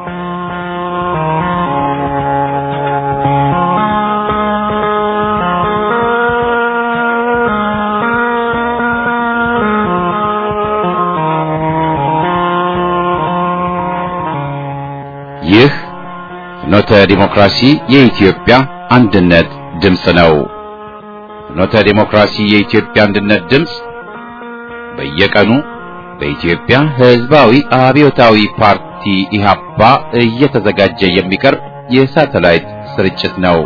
ይህ ፍኖተ ዲሞክራሲ የኢትዮጵያ አንድነት ድምፅ ነው። ፍኖተ ዲሞክራሲ የኢትዮጵያ አንድነት ድምፅ በየቀኑ በኢትዮጵያ ሕዝባዊ አብዮታዊ ፓርቲ ኢህአፓ እየተዘጋጀ የሚቀርብ የሳተላይት ስርጭት ነው።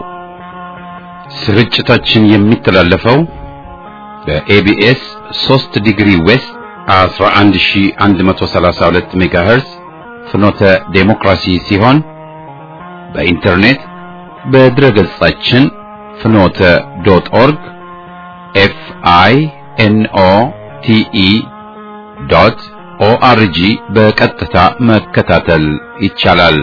ስርጭታችን የሚተላለፈው በኤቢኤስ 3 ዲግሪ ዌስት 11132 ሜጋሄርዝ ፍኖተ ዴሞክራሲ ሲሆን በኢንተርኔት በድረ ገጻችን ፍኖተ ዶት ኦርግ ኤፍ አይ ኤን ኦ ቲ ኢ ዶት ኦአርጂ በቀጥታ መከታተል ይቻላል።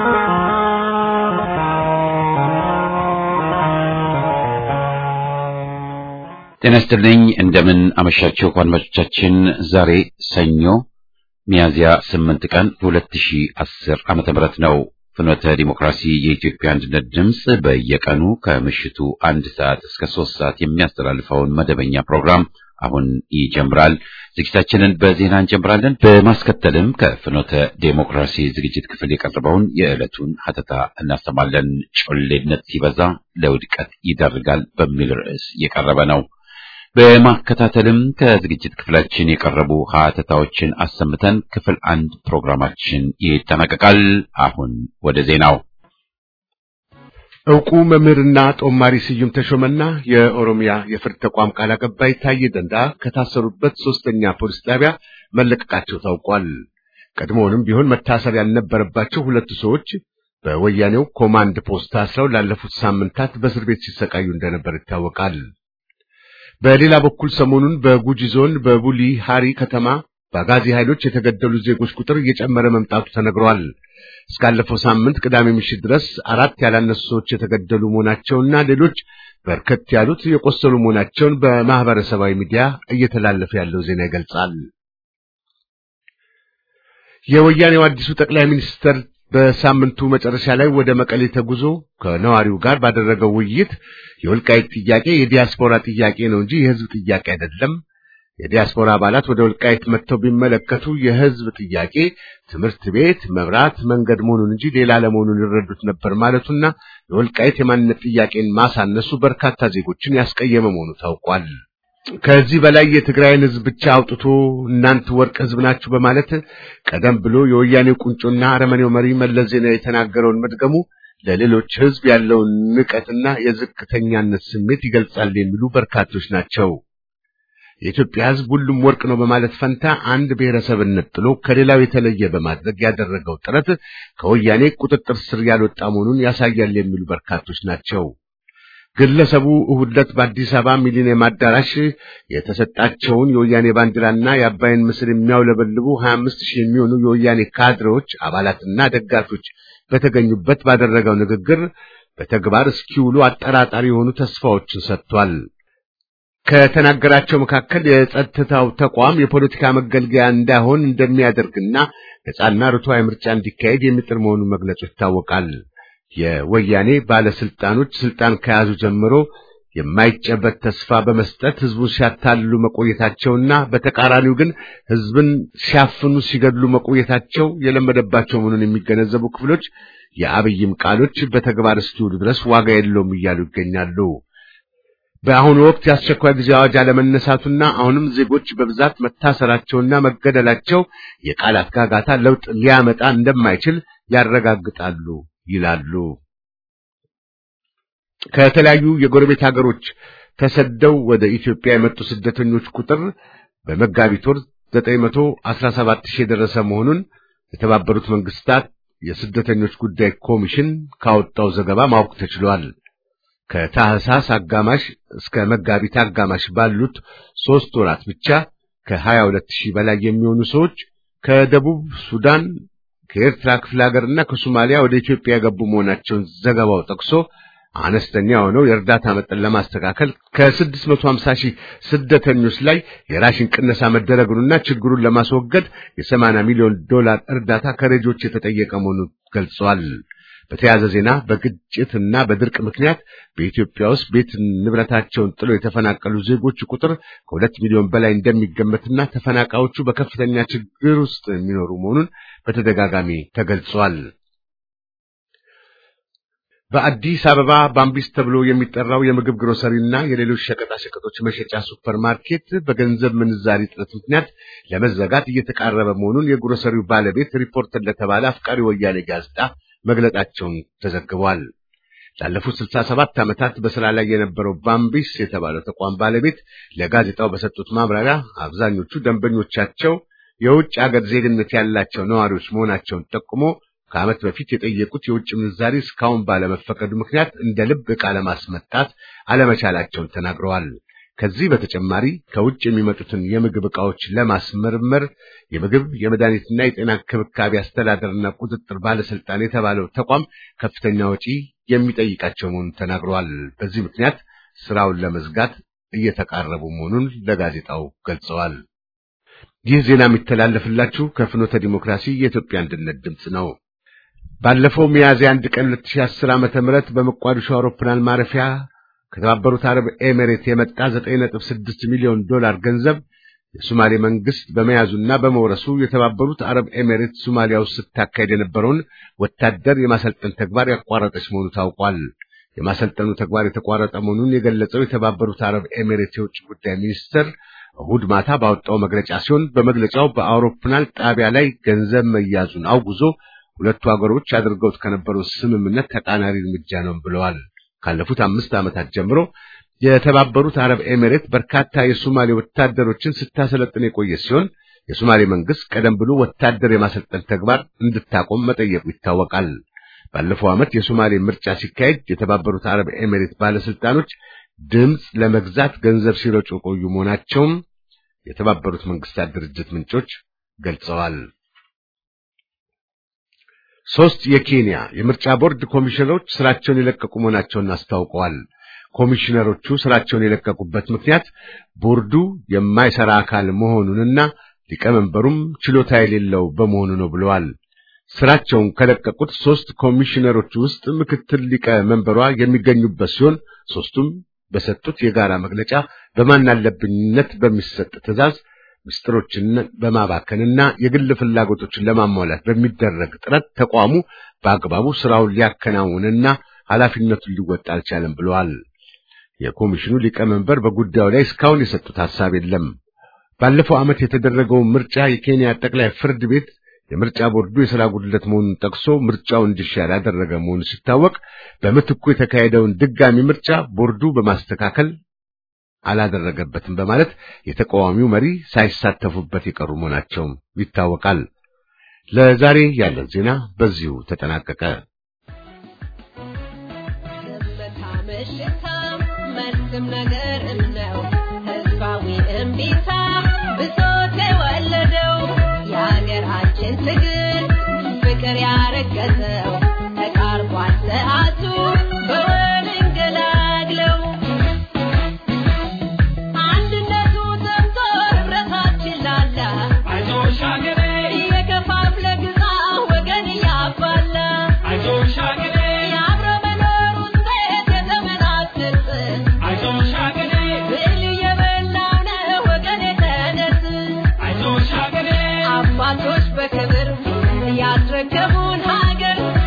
ጤና ይስጥልኝ። እንደምን አመሻችሁ አድማጮቻችን። ዛሬ ሰኞ ሚያዝያ 8 ቀን 2010 ዓመተ ምህረት ነው። ፍኖተ ዲሞክራሲ የኢትዮጵያ አንድነት ድምፅ በየቀኑ ከምሽቱ አንድ ሰዓት እስከ ሶስት ሰዓት የሚያስተላልፈውን መደበኛ ፕሮግራም አሁን ይጀምራል። ዝግጅታችንን በዜና እንጀምራለን። በማስከተልም ከፍኖተ ዴሞክራሲ ዝግጅት ክፍል የቀረበውን የዕለቱን ሀተታ እናሰማለን። ጮሌነት ሲበዛ ለውድቀት ይዳርጋል በሚል ርዕስ የቀረበ ነው። በማከታተልም ከዝግጅት ክፍላችን የቀረቡ ሀተታዎችን አሰምተን ክፍል አንድ ፕሮግራማችን ይጠናቀቃል። አሁን ወደ ዜናው። ዕውቁ መምህርና ጦማሪ ስዩም ተሾመና የኦሮሚያ የፍርድ ተቋም ቃል አቀባይ ታዬ ደንዳ ከታሰሩበት ሶስተኛ ፖሊስ ጣቢያ መለቀቃቸው ታውቋል። ቀድሞውንም ቢሆን መታሰር ያልነበረባቸው ሁለቱ ሰዎች በወያኔው ኮማንድ ፖስት ታስረው ላለፉት ሳምንታት በእስር ቤት ሲሰቃዩ እንደነበር ይታወቃል። በሌላ በኩል ሰሞኑን በጉጂ ዞን በቡሊ ሃሪ ከተማ በአጋዚ ኃይሎች የተገደሉ ዜጎች ቁጥር እየጨመረ መምጣቱ ተነግሯል። እስካለፈው ሳምንት ቅዳሜ ምሽት ድረስ አራት ያላነሱ ሰዎች የተገደሉ መሆናቸውና ሌሎች በርከት ያሉት የቆሰሉ መሆናቸውን በማህበረሰባዊ ሚዲያ እየተላለፈ ያለው ዜና ይገልጻል። የወያኔው አዲሱ ጠቅላይ ሚኒስትር በሳምንቱ መጨረሻ ላይ ወደ መቀሌ ተጉዞ ከነዋሪው ጋር ባደረገው ውይይት የወልቃይት ጥያቄ የዲያስፖራ ጥያቄ ነው እንጂ የሕዝብ ጥያቄ አይደለም። የዲያስፖራ አባላት ወደ ወልቃይት መጥተው ቢመለከቱ የሕዝብ ጥያቄ ትምህርት ቤት፣ መብራት፣ መንገድ መሆኑን እንጂ ሌላ ለመሆኑን ይረዱት ነበር ማለቱና የወልቃይት የማንነት ጥያቄን ማሳነሱ በርካታ ዜጎችን ያስቀየመ መሆኑ ታውቋል። ከዚህ በላይ የትግራይን ሕዝብ ብቻ አውጥቶ እናንተ ወርቅ ሕዝብ ናችሁ በማለት ቀደም ብሎ የወያኔው ቁንጮና አረመኔው መሪ መለስ ዜናዊ የተናገረውን መድገሙ ለሌሎች ሕዝብ ያለውን ንቀትና የዝቅተኛነት ስሜት ይገልጻል የሚሉ በርካቶች ናቸው። የኢትዮጵያ ሕዝብ ሁሉም ወርቅ ነው በማለት ፈንታ አንድ ብሔረሰብን ነጥሎ ከሌላው የተለየ በማድረግ ያደረገው ጥረት ከወያኔ ቁጥጥር ስር ያልወጣ መሆኑን ያሳያል የሚሉ በርካቶች ናቸው። ግለሰቡ እሁድ ዕለት በአዲስ አበባ ሚሊኒየም አዳራሽ የተሰጣቸውን የወያኔ ባንዲራና የአባይን ምስል የሚያውለበልቡ 25 ሺህ የሚሆኑ የወያኔ ካድሬዎች አባላትና ደጋፊዎች በተገኙበት ባደረገው ንግግር በተግባር እስኪውሉ አጠራጣሪ የሆኑ ተስፋዎችን ሰጥቷል። ከተናገራቸው መካከል የጸጥታው ተቋም የፖለቲካ መገልገያ እንዳይሆን እንደሚያደርግና ነጻና ርቱዓዊ ምርጫ እንዲካሄድ የሚጥር መሆኑን መግለጹ ይታወቃል። የወያኔ ባለስልጣኖች ስልጣን ከያዙ ጀምሮ የማይጨበት ተስፋ በመስጠት ህዝቡን ሲያታልሉ መቆየታቸውና በተቃራኒው ግን ህዝብን ሲያፍኑ ሲገድሉ መቆየታቸው የለመደባቸው መሆኑን የሚገነዘቡ ክፍሎች የአብይም ቃሎች በተግባር እስኪውሉ ድረስ ዋጋ የለውም እያሉ ይገኛሉ። በአሁኑ ወቅት የአስቸኳይ ጊዜ አዋጅ አለመነሳቱና አሁንም ዜጎች በብዛት መታሰራቸውና መገደላቸው የቃላት ጋጋታ ለውጥ ሊያመጣ እንደማይችል ያረጋግጣሉ ይላሉ። ከተለያዩ የጎረቤት ሀገሮች ተሰደው ወደ ኢትዮጵያ የመጡ ስደተኞች ቁጥር በመጋቢት ወር 917 ሺህ የደረሰ መሆኑን የተባበሩት መንግስታት የስደተኞች ጉዳይ ኮሚሽን ካወጣው ዘገባ ማወቅ ተችሏል። ከታህሳስ አጋማሽ እስከ መጋቢት አጋማሽ ባሉት ሦስት ወራት ብቻ ከ22 ሺህ በላይ የሚሆኑ ሰዎች ከደቡብ ሱዳን ከኤርትራ ክፍለ ሀገርና ከሶማሊያ ወደ ኢትዮጵያ የገቡ መሆናቸውን ዘገባው ጠቅሶ አነስተኛ የሆነው የእርዳታ መጠን ለማስተካከል ከ650 ሺህ ስደተኞች ላይ የራሽን ቅነሳ መደረጉንና ችግሩን ለማስወገድ የ80 ሚሊዮን ዶላር እርዳታ ከረጂዎች የተጠየቀ መሆኑን ገልጸዋል። በተያያዘ ዜና በግጭትና በድርቅ ምክንያት በኢትዮጵያ ውስጥ ቤት ንብረታቸውን ጥለው የተፈናቀሉ ዜጎች ቁጥር ከሁለት ሚሊዮን በላይ እንደሚገመትና ተፈናቃዮቹ በከፍተኛ ችግር ውስጥ የሚኖሩ መሆኑን በተደጋጋሚ ተገልጿል። በአዲስ አበባ ባምቢስ ተብሎ የሚጠራው የምግብ ግሮሰሪና የሌሎች ሸቀጣ ሸቀጦች መሸጫ ሱፐር ማርኬት በገንዘብ ምንዛሪ እጥረት ምክንያት ለመዘጋት እየተቃረበ መሆኑን የግሮሰሪው ባለቤት ሪፖርተር ለተባለ አፍቃሪ ወያኔ ጋዜጣ መግለጣቸውን ተዘግቧል። ላለፉት 67 ዓመታት በስራ ላይ የነበረው ባምቢስ የተባለው ተቋም ባለቤት ለጋዜጣው በሰጡት ማብራሪያ አብዛኞቹ ደንበኞቻቸው የውጭ አገር ዜግነት ያላቸው ነዋሪዎች መሆናቸውን ጠቁሞ ከዓመት በፊት የጠየቁት የውጭ ምንዛሪ እስካሁን ባለመፈቀዱ ምክንያት እንደ ልብ ዕቃ ለማስመጣት አለመቻላቸውን ተናግረዋል። ከዚህ በተጨማሪ ከውጭ የሚመጡትን የምግብ ዕቃዎች ለማስመርመር የምግብ የመድኃኒትና የጤና እንክብካቤ አስተዳደርና ቁጥጥር ባለስልጣን የተባለው ተቋም ከፍተኛ ወጪ የሚጠይቃቸው መሆኑን ተናግረዋል። በዚህ ምክንያት ስራውን ለመዝጋት እየተቃረቡ መሆኑን ለጋዜጣው ገልጸዋል። ይህ ዜና የሚተላለፍላችሁ ከፍኖተ ዲሞክራሲ የኢትዮጵያ አንድነት ድምፅ ነው። ባለፈው ሚያዝያ አንድ ቀን 2010 ዓመተ ምህረት በሞቃዲሾ አውሮፕላን ማረፊያ ከተባበሩት አረብ ኤሚሬት የመጣ 9.6 ሚሊዮን ዶላር ገንዘብ የሶማሌ መንግስት በመያዙና በመውረሱ የተባበሩት አረብ ኤሚሬት ሶማሊያ ውስጥ ስታካሄድ የነበረውን ወታደር የማሰልጠን ተግባር ያቋረጠች መሆኑ ታውቋል። የማሰልጠኑ ተግባር የተቋረጠ መሆኑን የገለጸው የተባበሩት አረብ ኤሚሬት የውጭ ጉዳይ ሚኒስትር እሁድ ማታ ባወጣው መግለጫ ሲሆን በመግለጫው በአውሮፕላን ጣቢያ ላይ ገንዘብ መያዙን አውግዞ ሁለቱ ሀገሮች አድርገውት ከነበረው ስምምነት ተቃራኒ እርምጃ ነው ብለዋል። ካለፉት አምስት ዓመታት ጀምሮ የተባበሩት አረብ ኤሚሬት በርካታ የሶማሌ ወታደሮችን ስታሰለጥን የቆየ ሲሆን የሶማሌ መንግስት ቀደም ብሎ ወታደር የማሰልጠን ተግባር እንድታቆም መጠየቁ ይታወቃል። ባለፈው ዓመት የሶማሌ ምርጫ ሲካሄድ የተባበሩት አረብ ኤሚሬት ባለስልጣኖች ድምፅ ለመግዛት ገንዘብ ሲረጩ የቆዩ መሆናቸውም የተባበሩት መንግስታት ድርጅት ምንጮች ገልጸዋል። ሶስት የኬንያ የምርጫ ቦርድ ኮሚሽነሮች ስራቸውን የለቀቁ መሆናቸውን አስታውቀዋል። ኮሚሽነሮቹ ስራቸውን የለቀቁበት ምክንያት ቦርዱ የማይሰራ አካል መሆኑንና ሊቀመንበሩም ችሎታ የሌለው በመሆኑ ነው ብለዋል። ስራቸውን ከለቀቁት ሶስት ኮሚሽነሮች ውስጥ ምክትል ሊቀመንበሯ የሚገኙበት ሲሆን ሶስቱም በሰጡት የጋራ መግለጫ በማናለብኝነት በሚሰጥ ትዕዛዝ ምስጢሮችን በማባከንና የግል ፍላጎቶችን ለማሟላት በሚደረግ ጥረት ተቋሙ በአግባቡ ስራውን ሊያከናውንና ኃላፊነቱን ሊወጣ አልቻለም ብለዋል። የኮሚሽኑ ሊቀመንበር በጉዳዩ ላይ እስካሁን የሰጡት ሐሳብ የለም። ባለፈው ዓመት የተደረገው ምርጫ የኬንያ ጠቅላይ ፍርድ ቤት የምርጫ ቦርዱ የሥራ ጉድለት መሆኑን ጠቅሶ ምርጫው እንዲሻር ያደረገ መሆኑ ሲታወቅ በምትኩ የተካሄደውን ድጋሚ ምርጫ ቦርዱ በማስተካከል አላደረገበትም በማለት የተቃዋሚው መሪ ሳይሳተፉበት የቀሩ መሆናቸውም ይታወቃል። ለዛሬ ያለን ዜና በዚሁ ተጠናቀቀ። መልስም ነገር ነው ህዝባዊ እምቢታ ብሶት የወለደው የሀገራችን ትግል ፍቅር ያረገዘው ተቃርቧል ሰዓቱ በወል እንገላግለው አንድነቱ ዘምቶ ህብረታችን ላላ አይዞሽ ሀገሬ እየከፋፍለ ግዛ ወገን እያባላ አይዞሽ ሀገሬ የአብረ መኖሩን ሴት የተመናትር አይዞሽ ሀገሬ ብል የበላው ነው ወገን የተነስ አይዞሽ ሀገሬ አባቶች በክብር ያስረከቡን ሀገር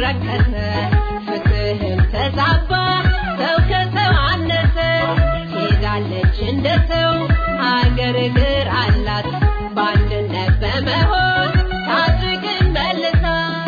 ረከሰ ፍትህም ተዛባ ሰው ከሰው አነሰ ሄዳለች እንደ ሰው ሀገር እግር አላት በአንድነት በመሆን ታድግን መልሳ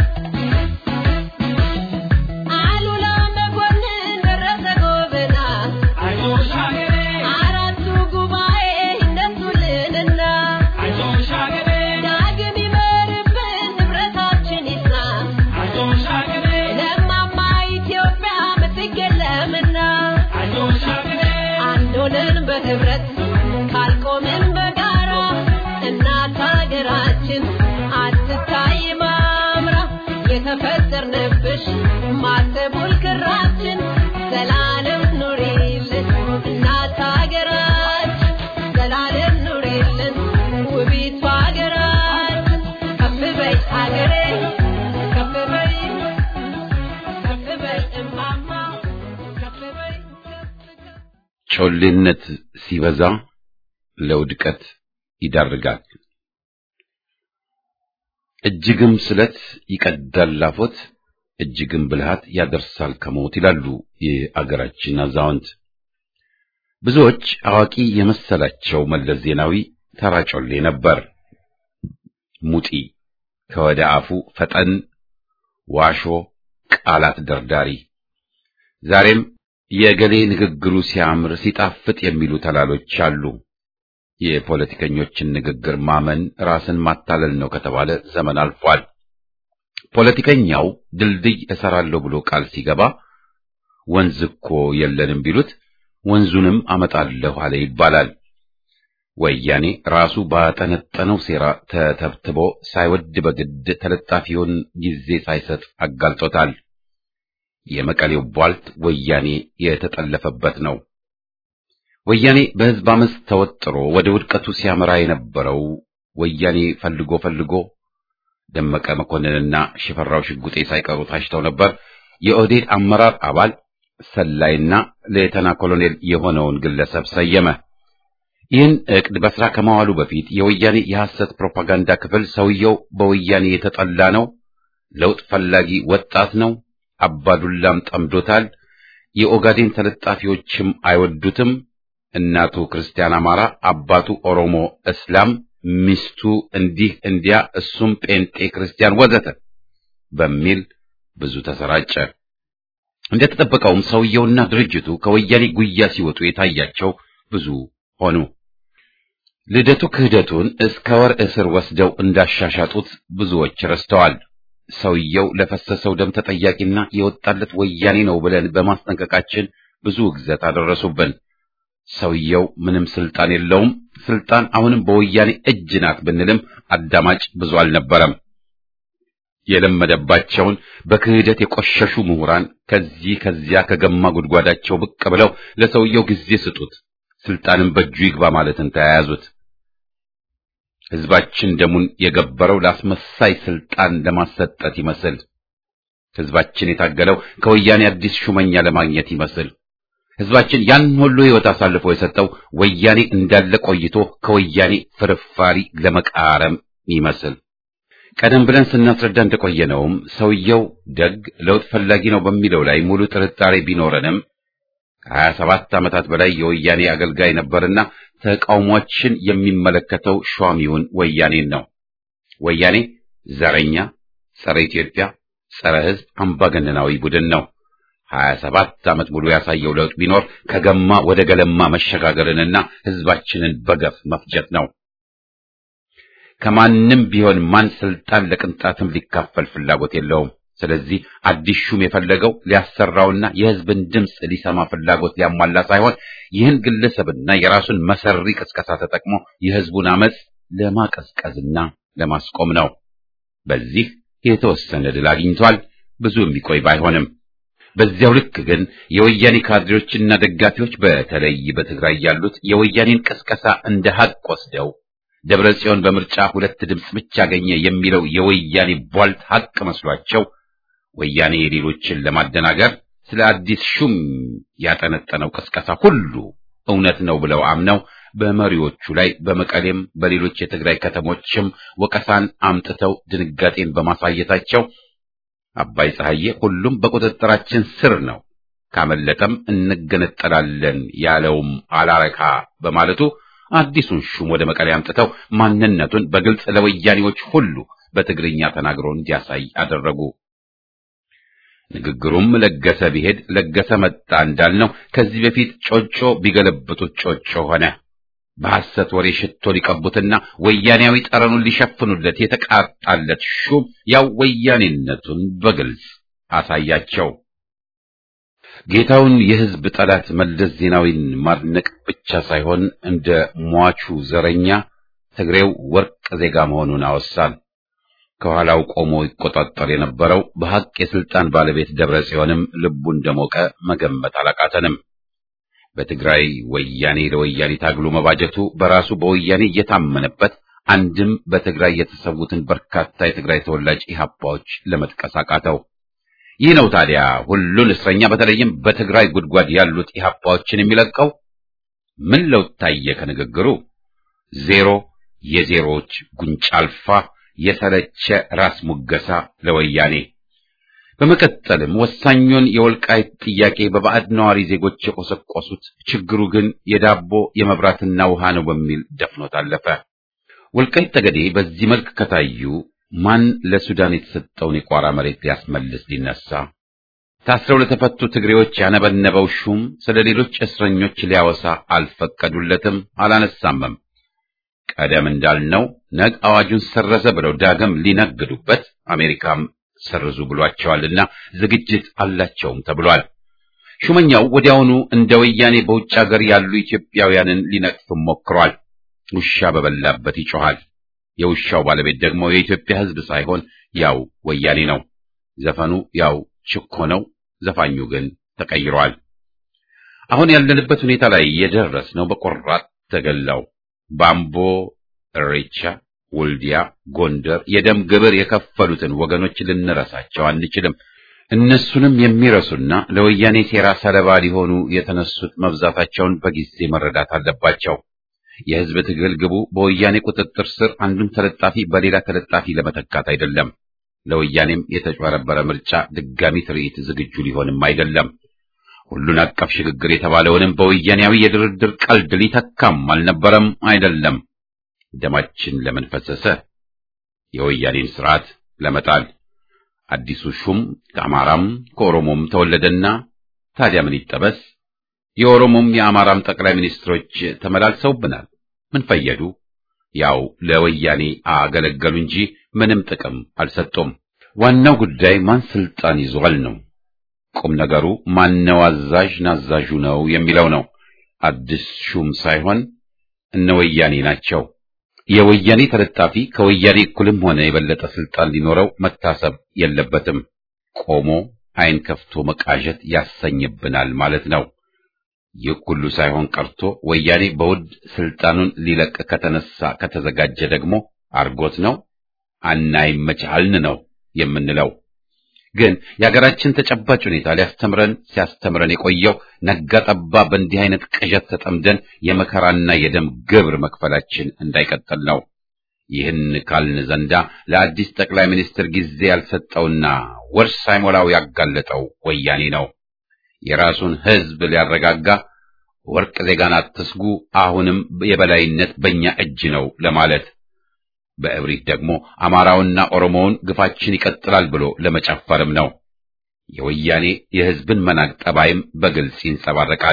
አሉላ መኮንን ደረሰ ጎበና አይዞሽ ሀገሬ አራቱ ጉባኤ ይነሱልንና አይዞሽ ሀገሬ ዳግም ይመርብን ንብረታችን ይጽና አይዞሽ ሀገሬ ለማማ ኢትዮጵያ ምትክ የለምና አይዞሽ ሀገሬ አንድ ሆነን በህብረት ካልቆምን በጋራ እናት ሀገራችን አትታይ ማምራ የተፈጠርንብሽ ማተቡል ክራችን ዘላለም ኑሪልን እናት ሀገራችን ዘላለም ኑሪልን ውቢቷ ሀገራችን ከፍ በይ ሀገሬ ከፍ በይ ከፍ በይ እማማ ከፍ በይ ከፍ ከፍ ጮሌነት ሲበዛ ለውድቀት ይዳርጋል። እጅግም ስለት ይቀዳል ላፎት፣ እጅግም ብልሃት ያደርሳል ከሞት ይላሉ የአገራችን አዛውንት። ብዙዎች አዋቂ የመሰላቸው መለስ ዜናዊ ተራ ጮሌ ነበር። ሙጢ ከወደ አፉ ፈጠን፣ ዋሾ፣ ቃላት ደርዳሪ። ዛሬም የገሌ ንግግሩ ሲያምር ሲጣፍጥ የሚሉ ተላሎች አሉ። የፖለቲከኞችን ንግግር ማመን ራስን ማታለል ነው ከተባለ ዘመን አልፏል። ፖለቲከኛው ድልድይ እሰራለሁ ብሎ ቃል ሲገባ ወንዝ እኮ የለንም ቢሉት ወንዙንም አመጣለሁ አለ ይባላል። ወያኔ ራሱ ባጠነጠነው ሴራ ተተብትቦ ሳይወድ በግድ ተለጣፊውን ጊዜ ሳይሰጥ አጋልጦታል። የመቀሌው ቧልት ወያኔ የተጠለፈበት ነው። ወያኔ በሕዝብ አመፅ ተወጥሮ ወደ ውድቀቱ ሲያመራ የነበረው ወያኔ ፈልጎ ፈልጎ ደመቀ መኮንንና ሽፈራው ሽጉጤ ሳይቀሩ ታጭተው ነበር። የኦህዴድ አመራር አባል ሰላይና ሌተና ኮሎኔል የሆነውን ግለሰብ ሰየመ። ይህን ዕቅድ በስራ ከማዋሉ በፊት የወያኔ የሐሰት ፕሮፓጋንዳ ክፍል ሰውየው በወያኔ የተጠላ ነው፣ ለውጥ ፈላጊ ወጣት ነው፣ አባዱላም ጠምዶታል፣ የኦጋዴን ተለጣፊዎችም አይወዱትም፣ እናቱ ክርስቲያን አማራ፣ አባቱ ኦሮሞ እስላም፣ ሚስቱ እንዲህ እንዲያ፣ እሱም ጴንጤ ክርስቲያን ወዘተ በሚል ብዙ ተሰራጨ። እንደተጠበቀውም ሰውየውና ድርጅቱ ከወያኔ ጉያ ሲወጡ የታያቸው ብዙ ሆኑ። ልደቱ ክህደቱን እስከ ወር እስር ወስደው እንዳሻሻጡት ብዙዎች ረስተዋል። ሰውየው ለፈሰሰው ደም ተጠያቂና የወጣለት ወያኔ ነው ብለን በማስጠንቀቃችን ብዙ ውግዘት አደረሱብን። ሰውየው ምንም ስልጣን የለውም፣ ስልጣን አሁንም በወያኔ እጅ ናት ብንልም አዳማጭ ብዙ አልነበረም። የለመደባቸውን በክህደት የቆሸሹ ምሁራን ከዚህ ከዚያ ከገማ ጉድጓዳቸው ብቅ ብለው ለሰውየው ጊዜ ስጡት፣ ስልጣንም በእጁ ይግባ ማለትን ተያያዙት። ሕዝባችን ደሙን የገበረው ለአስመሳይ ስልጣን ለማሰጠት ይመስል፣ ሕዝባችን የታገለው ከወያኔ አዲስ ሹመኛ ለማግኘት ይመስል፣ ሕዝባችን ያን ሁሉ ሕይወት አሳልፎ የሰጠው ወያኔ እንዳለ ቆይቶ ከወያኔ ፍርፋሪ ለመቃረም ይመስል ቀደም ብለን ስናስረዳ እንደቆየነውም ሰውየው ደግ ለውጥ ፈላጊ ነው በሚለው ላይ ሙሉ ጥርጣሬ ቢኖረንም ከሀያ ሰባት ዓመታት በላይ የወያኔ አገልጋይ ነበርና ተቃውሟችን የሚመለከተው ሿሚውን ወያኔን ነው። ወያኔ ዘረኛ፣ ጸረ ኢትዮጵያ፣ ጸረ ሕዝብ አምባገነናዊ ቡድን ነው። ሀያ ሰባት ዓመት ሙሉ ያሳየው ለውጥ ቢኖር ከገማ ወደ ገለማ መሸጋገርንና ሕዝባችንን በገፍ መፍጀት ነው። ከማንም ቢሆን ማን ስልጣን ለቅንጣትም ሊካፈል ፍላጎት የለውም። ስለዚህ አዲስ ሹም የፈለገው ሊያሰራውና የሕዝብን ድምፅ ሊሰማ ፍላጎት ሊያሟላ ሳይሆን ይህን ግለሰብና የራሱን መሰሪ ቅስቀሳ ተጠቅሞ የሕዝቡን አመፅ ለማቀዝቀዝና ለማስቆም ነው። በዚህ የተወሰነ ድል አግኝቷል። ብዙ የሚቆይ ባይሆንም በዚያው ልክ ግን የወያኔ ካድሬዎችና ደጋፊዎች በተለይ በትግራይ ያሉት የወያኔን ቅስቀሳ እንደ ሀቅ ወስደው ደብረ ጽዮን በምርጫ ሁለት ድምፅ ብቻ አገኘ የሚለው የወያኔ ቧልት ሀቅ መስሏቸው ወያኔ የሌሎችን ለማደናገር ስለ አዲስ ሹም ያጠነጠነው ቅስቀሳ ሁሉ እውነት ነው ብለው አምነው በመሪዎቹ ላይ በመቀሌም በሌሎች የትግራይ ከተሞችም ወቀሳን አምጥተው ድንጋጤን በማሳየታቸው አባይ ፀሐዬ ሁሉም በቁጥጥራችን ስር ነው፣ ካመለጠም እንገነጠላለን ያለውም አላረካ በማለቱ አዲሱን ሹም ወደ መቀሌ አምጥተው ማንነቱን በግልጽ ለወያኔዎች ሁሉ በትግርኛ ተናግሮ እንዲያሳይ አደረጉ። ንግግሩም ለገሰ ቢሄድ ለገሰ መጣ እንዳልነው ከዚህ በፊት ጮጮ ቢገለብጡት ጮጮ ሆነ። በሐሰት ወሬ ሽቶ ሊቀቡትና ወያኔያዊ ጠረኑን ሊሸፍኑለት የተቃጣለት ሹም ያው ወያኔነቱን በግልጽ አሳያቸው። ጌታውን የሕዝብ ጠላት መለስ ዜናዊን ማድነቅ ብቻ ሳይሆን እንደ ሟቹ ዘረኛ ትግሬው ወርቅ ዜጋ መሆኑን አወሳን። ከኋላው ቆሞ ይቆጣጠር የነበረው በሐቅ የስልጣን ባለቤት ደብረ ጽዮንም ልቡ እንደሞቀ መገመት አላቃተንም። በትግራይ ወያኔ ለወያኔ ታግሎ መባጀቱ በራሱ በወያኔ እየታመነበት አንድም በትግራይ የተሰዉትን በርካታ የትግራይ ተወላጅ ኢህአፓዎች ለመጥቀስ አቃተው። ይህ ነው ታዲያ ሁሉን እስረኛ በተለይም በትግራይ ጉድጓድ ያሉት ኢህአፓዎችን የሚለቀው። ምን ለውጥ ታየ ከንግግሩ? ዜሮ፣ የዜሮዎች ጉንጭ አልፋ የሰለቸ ራስ ሙገሳ ለወያኔ። በመቀጠልም ወሳኙን የወልቃይት ጥያቄ በባዕድ ነዋሪ ዜጎች የቆሰቆሱት ችግሩ ግን የዳቦ የመብራትና ውሃ ነው በሚል ደፍኖት አለፈ። ወልቃይት ጠገዴ በዚህ መልክ ከታዩ ማን ለሱዳን የተሰጠውን የቋራ መሬት ሊያስመልስ ሊነሳ? ታስረው ለተፈቱ ትግሬዎች ያነበነበው ሹም ስለ ሌሎች እስረኞች ሊያወሳ አልፈቀዱለትም፣ አላነሳምም። ቀደም እንዳልነው ነግ አዋጁን ሰረዘ ብለው ዳግም ሊነግዱበት አሜሪካም ሰርዙ ብሏቸዋልና ዝግጅት አላቸውም ተብሏል። ሹመኛው ወዲያውኑ እንደ ወያኔ በውጭ ሀገር ያሉ ኢትዮጵያውያንን ሊነቅፍም ሞክሯል። ውሻ በበላበት ይጮሃል። የውሻው ባለቤት ደግሞ የኢትዮጵያ ሕዝብ ሳይሆን ያው ወያኔ ነው። ዘፈኑ ያው ችኮ ነው፣ ዘፋኙ ግን ተቀይሯል። አሁን ያለንበት ሁኔታ ላይ የደረስነው በቆራጥ ተገላው ባምቦ፣ እሬቻ፣ ወልዲያ፣ ጎንደር የደም ግብር የከፈሉትን ወገኖች ልንረሳቸው አንችልም። እነሱንም የሚረሱና ለወያኔ ሴራ ሰለባ ሊሆኑ የተነሱት መብዛታቸውን በጊዜ መረዳት አለባቸው። የሕዝብ ትግል ግቡ በወያኔ ቁጥጥር ስር አንዱን ተለጣፊ በሌላ ተለጣፊ ለመተካት አይደለም። ለወያኔም የተጭበረበረ ምርጫ ድጋሚ ትርኢት ዝግጁ ሊሆንም አይደለም። ሁሉን አቀፍ ሽግግር የተባለውንም በወያኔያዊ የድርድር ቀልድ ሊተካም አልነበረም አይደለም። ደማችን ለምን ፈሰሰ? የወያኔን ስርዓት ለመጣል። አዲሱ ሹም ከአማራም ከኦሮሞም ተወለደና ታዲያ ምን ይጠበስ? የኦሮሞም የአማራም ጠቅላይ ሚኒስትሮች ተመላልሰውብናል። ምን ፈየዱ? ያው ለወያኔ አገለገሉ እንጂ ምንም ጥቅም አልሰጡም። ዋናው ጉዳይ ማን ስልጣን ይዟል ነው። ቁም ነገሩ ማነው አዛዥ ናዛዡ ነው የሚለው ነው። አዲስ ሹም ሳይሆን እነ ወያኔ ናቸው። የወያኔ ተለጣፊ ከወያኔ እኩልም ሆነ የበለጠ ስልጣን ሊኖረው መታሰብ የለበትም። ቆሞ ዓይን ከፍቶ መቃዠት ያሰኝብናል ማለት ነው። ይህ ሁሉ ሳይሆን ቀርቶ ወያኔ በውድ ስልጣኑን ሊለቅ ከተነሳ ከተዘጋጀ ደግሞ አርጎት ነው አናይመቻልን ነው የምንለው። ግን የሀገራችን ተጨባጭ ሁኔታ ሊያስተምረን ሲያስተምረን የቆየው ነጋ ጠባ በእንዲህ አይነት ቅዠት ተጠምደን የመከራና የደም ግብር መክፈላችን እንዳይቀጥል ነው። ይህን ካልን ዘንዳ ለአዲስ ጠቅላይ ሚኒስትር ጊዜ ያልሰጠውና ወር ሳይሞላው ያጋለጠው ወያኔ ነው። የራሱን ሕዝብ ሊያረጋጋ ወርቅ ዜጋን አትስጉ፣ አሁንም የበላይነት በእኛ እጅ ነው ለማለት በእብሪት ደግሞ አማራውና ኦሮሞውን ግፋችን ይቀጥላል ብሎ ለመጨፈርም ነው። የወያኔ የሕዝብን መናቅ ጠባይም በግልጽ ይንጸባረቃል።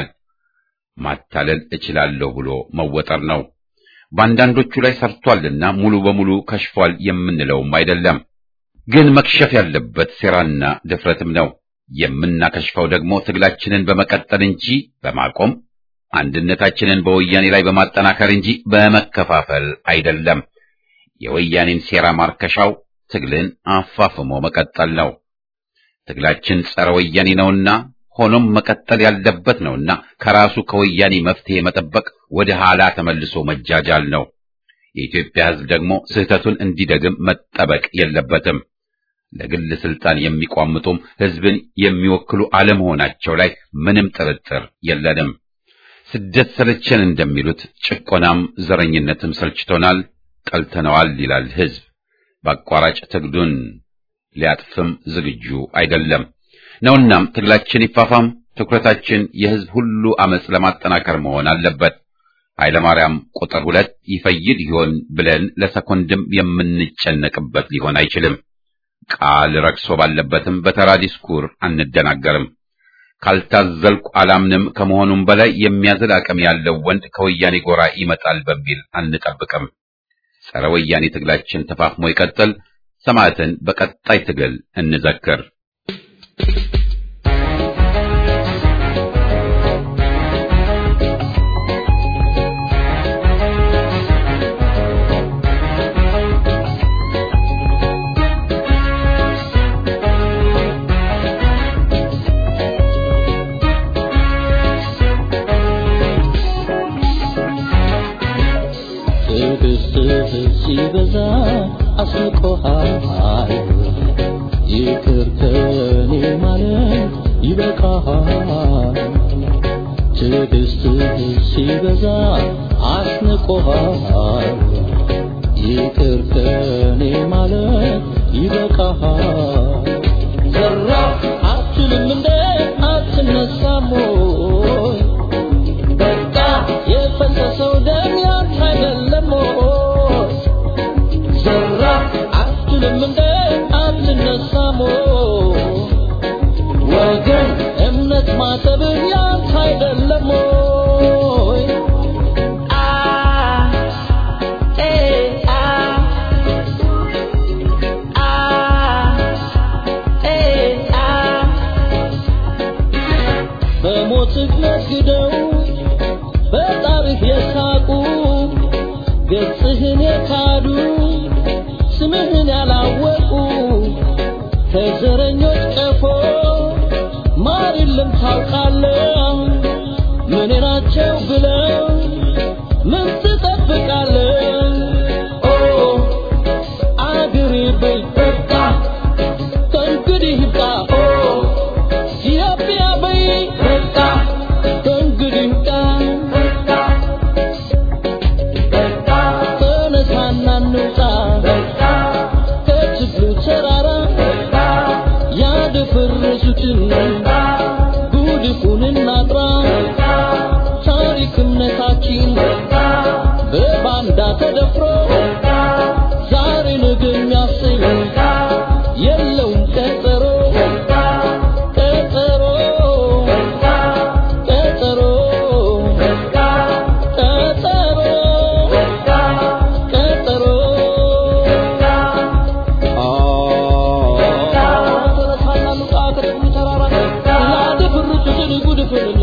ማታለል እችላለሁ ብሎ መወጠር ነው። በአንዳንዶቹ ላይ ሰርቷልና ሙሉ በሙሉ ከሽፏል የምንለውም አይደለም። ግን መክሸፍ ያለበት ሴራና ድፍረትም ነው። የምናከሽፈው ደግሞ ትግላችንን በመቀጠል እንጂ በማቆም አንድነታችንን በወያኔ ላይ በማጠናከር እንጂ በመከፋፈል አይደለም። የወያኔን ሴራ ማርከሻው ትግልን አፋፍሞ መቀጠል ነው። ትግላችን ጸረ ወያኔ ነውና ሆኖም መቀጠል ያለበት ነውና ከራሱ ከወያኔ መፍትሄ መጠበቅ ወደ ኋላ ተመልሶ መጃጃል ነው። የኢትዮጵያ ሕዝብ ደግሞ ስህተቱን እንዲደግም መጠበቅ የለበትም። ለግል ስልጣን የሚቋምጡም ሕዝብን የሚወክሉ አለመሆናቸው ላይ ምንም ጥርጥር የለንም። ስደት ሰለቸን እንደሚሉት ጭቆናም ዘረኝነትም ሰልችቶናል፣ ጠልተነዋል ይላል ሕዝብ። በአቋራጭ ትግሉን ሊያጥፍም ዝግጁ አይደለም ነውናም ትግላችን ይፋፋም፣ ትኩረታችን የህዝብ ሁሉ አመጽ ለማጠናከር መሆን አለበት። ኃይለማርያም ቁጥር ሁለት ይፈይድ ይሆን ብለን ለሰኮንድም የምንጨነቅበት ሊሆን አይችልም። ቃል ረክሶ ባለበትም በተራ ዲስኩር አንደናገርም። ካልታዘልኩ አላምንም ከመሆኑም በላይ የሚያዝል አቅም ያለው ወንድ ከወያኔ ጎራ ይመጣል በሚል አንጠብቅም። ጸረ ወያኔ ትግላችን ተፋፍሞ ይቀጥል። ሰማዕትን በቀጣይ ትግል እንዘክር። ትዕግስትህ ሲበዛ አስቆሃል ይቅር ከኔ ማለት ይበቃሃል ትዕግስትህ ሲበዛ አስንቆሃል ይቅር ከኔ ማለት ይበቃሃል ዘራ አትልም እንደ አትነሳም ወይ በቃ የፈሰሰው ደም ያንተ አይደለም ወይ? ዘራ አትልም እንደ አትነሳም ወይ? ወገን እምነት ማጠብ ያንተ አይደለም ወይ? አ ኤ አ አ ኤ አ በሞትህ ነግደው በጣርህ የሳቁ ገጽህን የካዱ ስምህን ያላወቁ ከዘረኞች ቀፎ ማር የለም ታውቃለህ ምን ናቸው ብለው ምን ትጠብቃለህ ኦ አገሬ በይ በቃ ከእንግዲህ ይብቃ ኦ ኢትዮጵያ በይ በቃ ከእንግዲህ ይብቃ ተነሳና እንውጣ ከችግሩ ተራራ ያደፈረሱትን ጉድፉን እናጥራ ታሪክ እምነታችን በባንዳ ተደፍሮ ዛሬ ነገ የሚያሰኝ የለውም ቀጠሮ ቀጠሮ ቀጠሮ ቀጠሮ ቀጠሮ ተነሳና እንውጣ ከችግሩ ተራራ ያደፈረሱትን ጉድፉን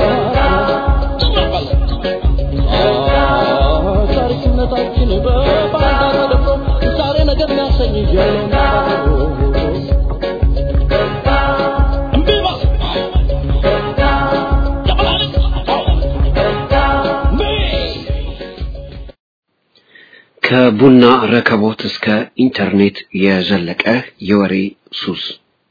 ታሪክነታችን በባንዳ ተደፍሮ ዛሬ ነገር የሚያሰኝ የለውም እምቢ በል ከቡና ረከቦት እስከ ኢንተርኔት የዘለቀ የወሬ ሱስ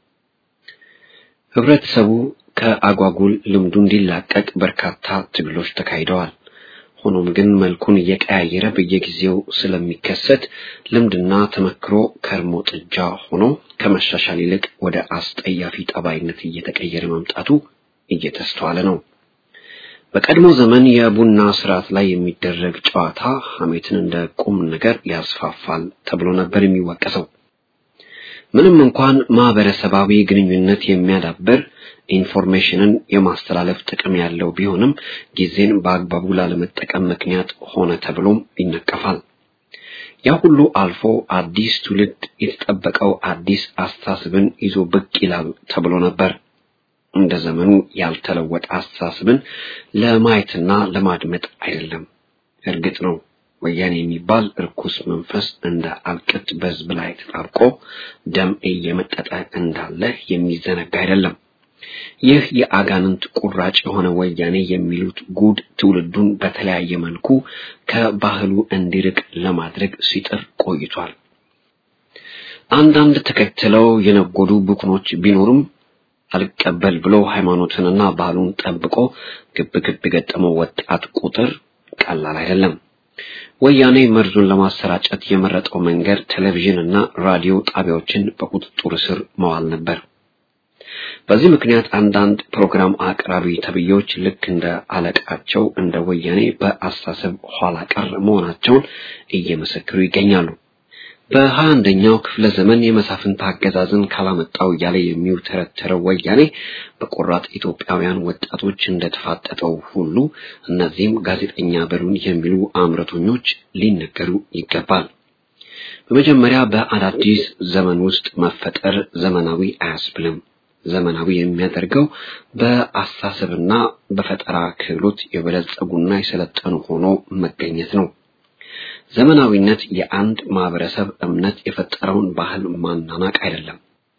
ህብረተሰቡ ከአጓጉል ልምዱ እንዲላቀቅ በርካታ ትግሎች ተካሂደዋል። ሆኖም ግን መልኩን እየቀያየረ በየጊዜው ስለሚከሰት ልምድና ተመክሮ ከርሞ ጥጃ ሆኖ ከመሻሻል ይልቅ ወደ አስጠያፊ ጠባይነት እየተቀየረ መምጣቱ እየተስተዋለ ነው። በቀድሞ ዘመን የቡና ስርዓት ላይ የሚደረግ ጨዋታ ሐሜትን እንደ ቁም ነገር ያስፋፋል ተብሎ ነበር የሚወቀሰው። ምንም እንኳን ማህበረሰባዊ ግንኙነት የሚያዳብር ኢንፎርሜሽንን የማስተላለፍ ጥቅም ያለው ቢሆንም ጊዜን በአግባቡ ላለመጠቀም ምክንያት ሆነ ተብሎም ይነቀፋል። ያ ሁሉ አልፎ አዲስ ትውልድ የተጠበቀው አዲስ አስተሳሰብን ይዞ ብቅ ይላል ተብሎ ነበር። እንደ ዘመኑ ያልተለወጠ አስተሳሰብን ለማየትና ለማድመጥ አይደለም። እርግጥ ነው ወያኔ የሚባል እርኩስ መንፈስ እንደ አልቅት በሕዝብ ላይ ተጣብቆ ደም እየመጠጠ እንዳለ የሚዘነጋ አይደለም። ይህ የአጋንንት ቁራጭ የሆነ ወያኔ የሚሉት ጉድ ትውልዱን በተለያየ መልኩ ከባህሉ እንዲርቅ ለማድረግ ሲጥር ቆይቷል። አንዳንድ ተከትለው የነጎዱ ብኩኖች ቢኖሩም አልቀበል ብሎ ሃይማኖትንና ባህሉን ጠብቆ ግብ ግብ የገጠመው ወጣት ቁጥር ቀላል አይደለም። ወያኔ መርዙን ለማሰራጨት የመረጠው መንገድ ቴሌቪዥን እና ራዲዮ ጣቢያዎችን በቁጥጥር ስር መዋል ነበር። በዚህ ምክንያት አንዳንድ ፕሮግራም አቅራቢ ተብዬዎች ልክ እንደ አለቃቸው እንደ ወያኔ በአስተሳሰብ ኋላ ቀር መሆናቸውን እየመሰከሩ ይገኛሉ። በሀያ አንደኛው ክፍለ ዘመን የመሳፍንት አገዛዝን ካላመጣው እያለ የሚውተረተረው ወያኔ በቆራጥ ኢትዮጵያውያን ወጣቶች እንደተፋጠጠው ሁሉ እነዚህም ጋዜጠኛ በሉን የሚሉ አምረቶኞች ሊነገሩ ይገባል። በመጀመሪያ በአዳዲስ ዘመን ውስጥ መፈጠር ዘመናዊ አያስብልም። ዘመናዊ የሚያደርገው በአስተሳሰብና በፈጠራ ክህሎት የበለጸጉና የሰለጠኑ ሆኖ መገኘት ነው። ዘመናዊነት የአንድ ማህበረሰብ እምነት የፈጠረውን ባህል ማናናቅ አይደለም።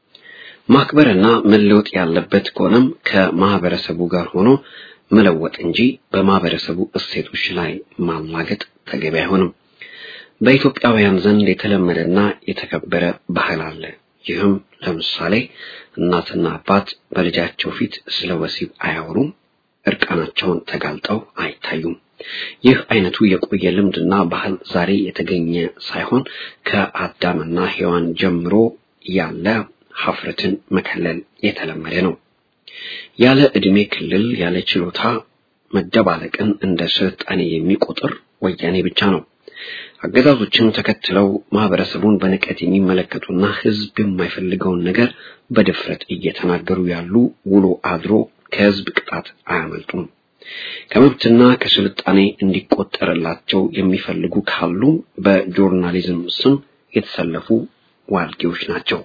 ማክበርና መለወጥ ያለበት ከሆነም ከማህበረሰቡ ጋር ሆኖ መለወጥ እንጂ በማህበረሰቡ እሴቶች ላይ ማላገጥ ተገቢ አይሆንም። በኢትዮጵያውያን ዘንድ የተለመደና የተከበረ ባህል አለ። ይህም ለምሳሌ እናትና አባት በልጃቸው ፊት ስለ ወሲብ አያወሩም፣ እርቃናቸውን ተጋልጠው አይታዩም። ይህ አይነቱ የቆየ ልምድና ባህል ዛሬ የተገኘ ሳይሆን ከአዳምና ሔዋን ጀምሮ ያለ ሀፍረትን መከለል የተለመደ ነው። ያለ ዕድሜ ክልል ያለ ችሎታ መደባለቅን እንደ ስልጣኔ የሚቆጥር ወያኔ ብቻ ነው። አገዛዞችን ተከትለው ማህበረሰቡን በንቀት የሚመለከቱና ሕዝብ የማይፈልገውን ነገር በድፍረት እየተናገሩ ያሉ ውሎ አድሮ ከሕዝብ ቅጣት አያመልጡም። ከመብትና ከስልጣኔ እንዲቆጠርላቸው የሚፈልጉ ካሉ በጆርናሊዝም ስም የተሰለፉ ዋልጌዎች ናቸው።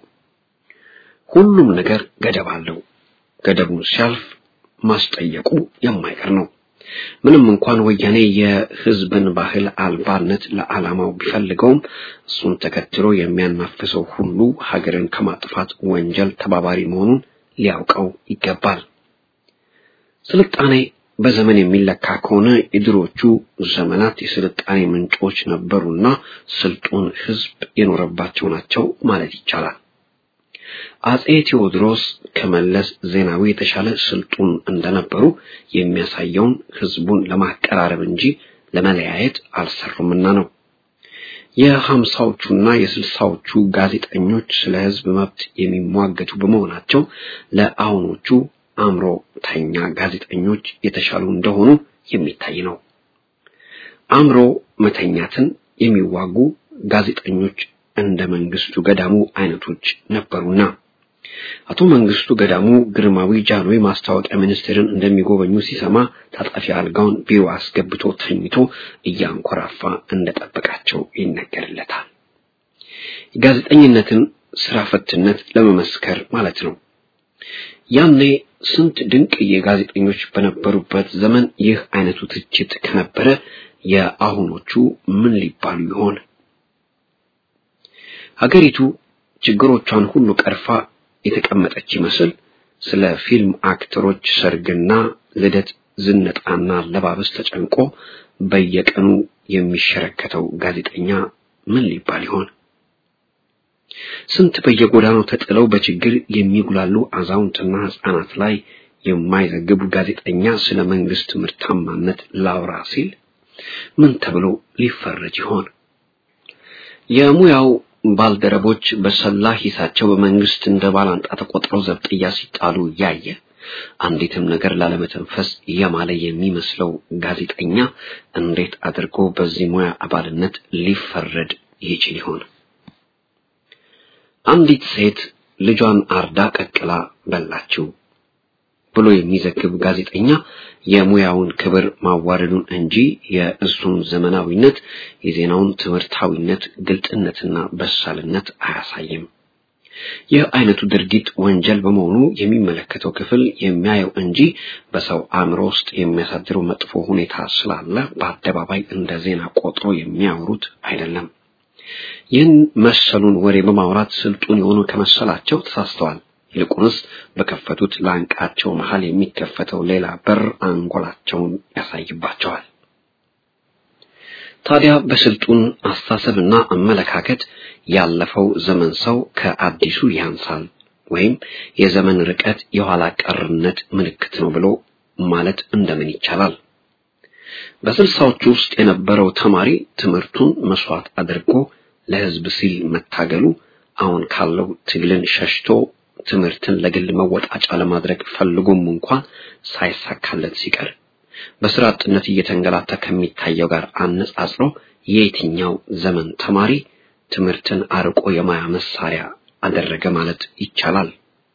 ሁሉም ነገር ገደብ አለው። ገደቡን ሲያልፍ ማስጠየቁ የማይቀር ነው። ምንም እንኳን ወያኔ የህዝብን ባህል አልባነት ለዓላማው ቢፈልገውም እሱን ተከትሎ የሚያናፍሰው ሁሉ ሀገርን ከማጥፋት ወንጀል ተባባሪ መሆኑን ሊያውቀው ይገባል። ስልጣኔ በዘመን የሚለካ ከሆነ የድሮቹ ዘመናት የስልጣኔ ምንጮች ነበሩና ስልጡን ህዝብ የኖረባቸው ናቸው ማለት ይቻላል። አጼ ቴዎድሮስ ከመለስ ዜናዊ የተሻለ ስልጡን እንደነበሩ የሚያሳየውን ህዝቡን ለማቀራረብ እንጂ ለመለያየት አልሰሩምና ነው። የሀምሳዎቹና የስልሳዎቹ ጋዜጠኞች ስለ ህዝብ መብት የሚሟገቱ በመሆናቸው ለአሁኖቹ አእምሮተኛ ጋዜጠኞች የተሻሉ እንደሆኑ የሚታይ ነው። አእምሮ መተኛትን የሚዋጉ ጋዜጠኞች እንደ መንግስቱ ገዳሙ አይነቶች ነበሩና አቶ መንግስቱ ገዳሙ ግርማዊ ጃንሆይ ማስታወቂያ ሚኒስቴርን እንደሚጎበኙ ሲሰማ ታጣፊ አልጋውን ቢሮ አስገብቶ ተኝቶ እያንኮራፋ እንደጠበቃቸው ይነገርለታል። የጋዜጠኝነትን ስራ ፈትነት ለመመስከር ማለት ነው። ያኔ ስንት ድንቅ የጋዜጠኞች በነበሩበት ዘመን ይህ አይነቱ ትችት ከነበረ የአሁኖቹ ምን ሊባሉ ይሆን? ሀገሪቱ ችግሮቿን ሁሉ ቀርፋ የተቀመጠች ይመስል ስለ ፊልም አክተሮች ሰርግና ልደት፣ ዝነጣና አለባበስ ተጨንቆ በየቀኑ የሚሸረከተው ጋዜጠኛ ምን ሊባል ይሆን? ስንት በየጎዳናው ተጥለው በችግር የሚጉላሉ አዛውንትና ሕፃናት ላይ የማይዘግቡ ጋዜጠኛ ስለ መንግስት ምርታማነት ላውራ ሲል ምን ተብሎ ሊፈረጅ ይሆን? የሙያው ባልደረቦች በሰላ ሂሳቸው በመንግስት እንደ ባላንጣ ተቆጥረው ዘብጥያ ሲጣሉ ያየ አንዲትም ነገር ላለመተንፈስ የማለ የሚመስለው ጋዜጠኛ እንዴት አድርጎ በዚህ ሙያ አባልነት ሊፈረድ ይችል ይሆን? አንዲት ሴት ልጇን አርዳ ቀቅላ በላችው ብሎ የሚዘግብ ጋዜጠኛ የሙያውን ክብር ማዋረዱን እንጂ የእሱን ዘመናዊነት፣ የዜናውን ትምህርታዊነት፣ ግልጥነትና በሳልነት አያሳይም። ይህ አይነቱ ድርጊት ወንጀል በመሆኑ የሚመለከተው ክፍል የሚያየው እንጂ በሰው አእምሮ ውስጥ የሚያሳድረው መጥፎ ሁኔታ ስላለ በአደባባይ እንደ ዜና ቆጥሮ የሚያወሩት አይደለም። ይህን መሰሉን ወሬ በማውራት ስልጡን የሆኑ ከመሰላቸው ተሳስተዋል። ይልቁንስ በከፈቱት ላንቃቸው መሃል የሚከፈተው ሌላ በር አንጎላቸውን ያሳይባቸዋል። ታዲያ በስልጡን አስተሳሰብና አመለካከት ያለፈው ዘመን ሰው ከአዲሱ ያንሳል ወይም የዘመን ርቀት የኋላ ቀርነት ምልክት ነው ብሎ ማለት እንደምን ይቻላል? በስልሳዎቹ ውስጥ የነበረው ተማሪ ትምህርቱን መስዋዕት አድርጎ ለህዝብ ሲል መታገሉ አሁን ካለው ትግልን ሸሽቶ ትምህርትን ለግል መወጣጫ ለማድረግ ፈልጎም እንኳን ሳይሳካለት ሲቀር በስራ አጥነት እየተንገላታ ከሚታየው ጋር አነጻጽሮ የየትኛው ዘመን ተማሪ ትምህርትን አርቆ የማያ መሳሪያ አደረገ ማለት ይቻላል?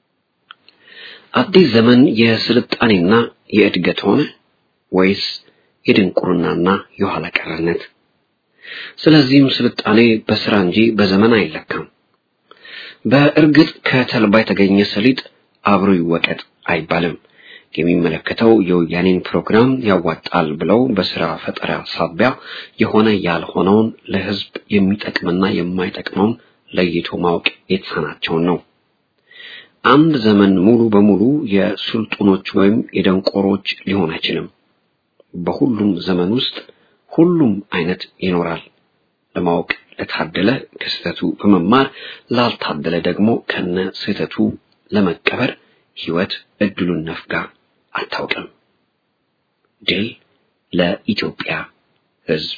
አዲስ ዘመን የስልጣኔና የእድገት ሆነ ወይስ የድንቁርናና የኋላ ቀርነት? ስለዚህም ስልጣኔ በስራ እንጂ በዘመን አይለካም። በእርግጥ ከተልባ የተገኘ ሰሊጥ አብሮ ይወቀጥ አይባልም። የሚመለከተው የወያኔን ፕሮግራም ያዋጣል ብለው በስራ ፈጠራ ሳቢያ የሆነ ያልሆነውን ለህዝብ የሚጠቅምና የማይጠቅመውን ለይቶ ማወቅ የተሳናቸውን ነው። አንድ ዘመን ሙሉ በሙሉ የስልጡኖች ወይም የደንቆሮች ሊሆን አይችልም። በሁሉም ዘመን ውስጥ ሁሉም አይነት ይኖራል። ለማወቅ ለታደለ ከስህተቱ በመማር ላልታደለ ደግሞ ከነ ስህተቱ ለመቀበር ህይወት እድሉን ነፍጋ አታውቅም። ድል ለኢትዮጵያ ህዝብ።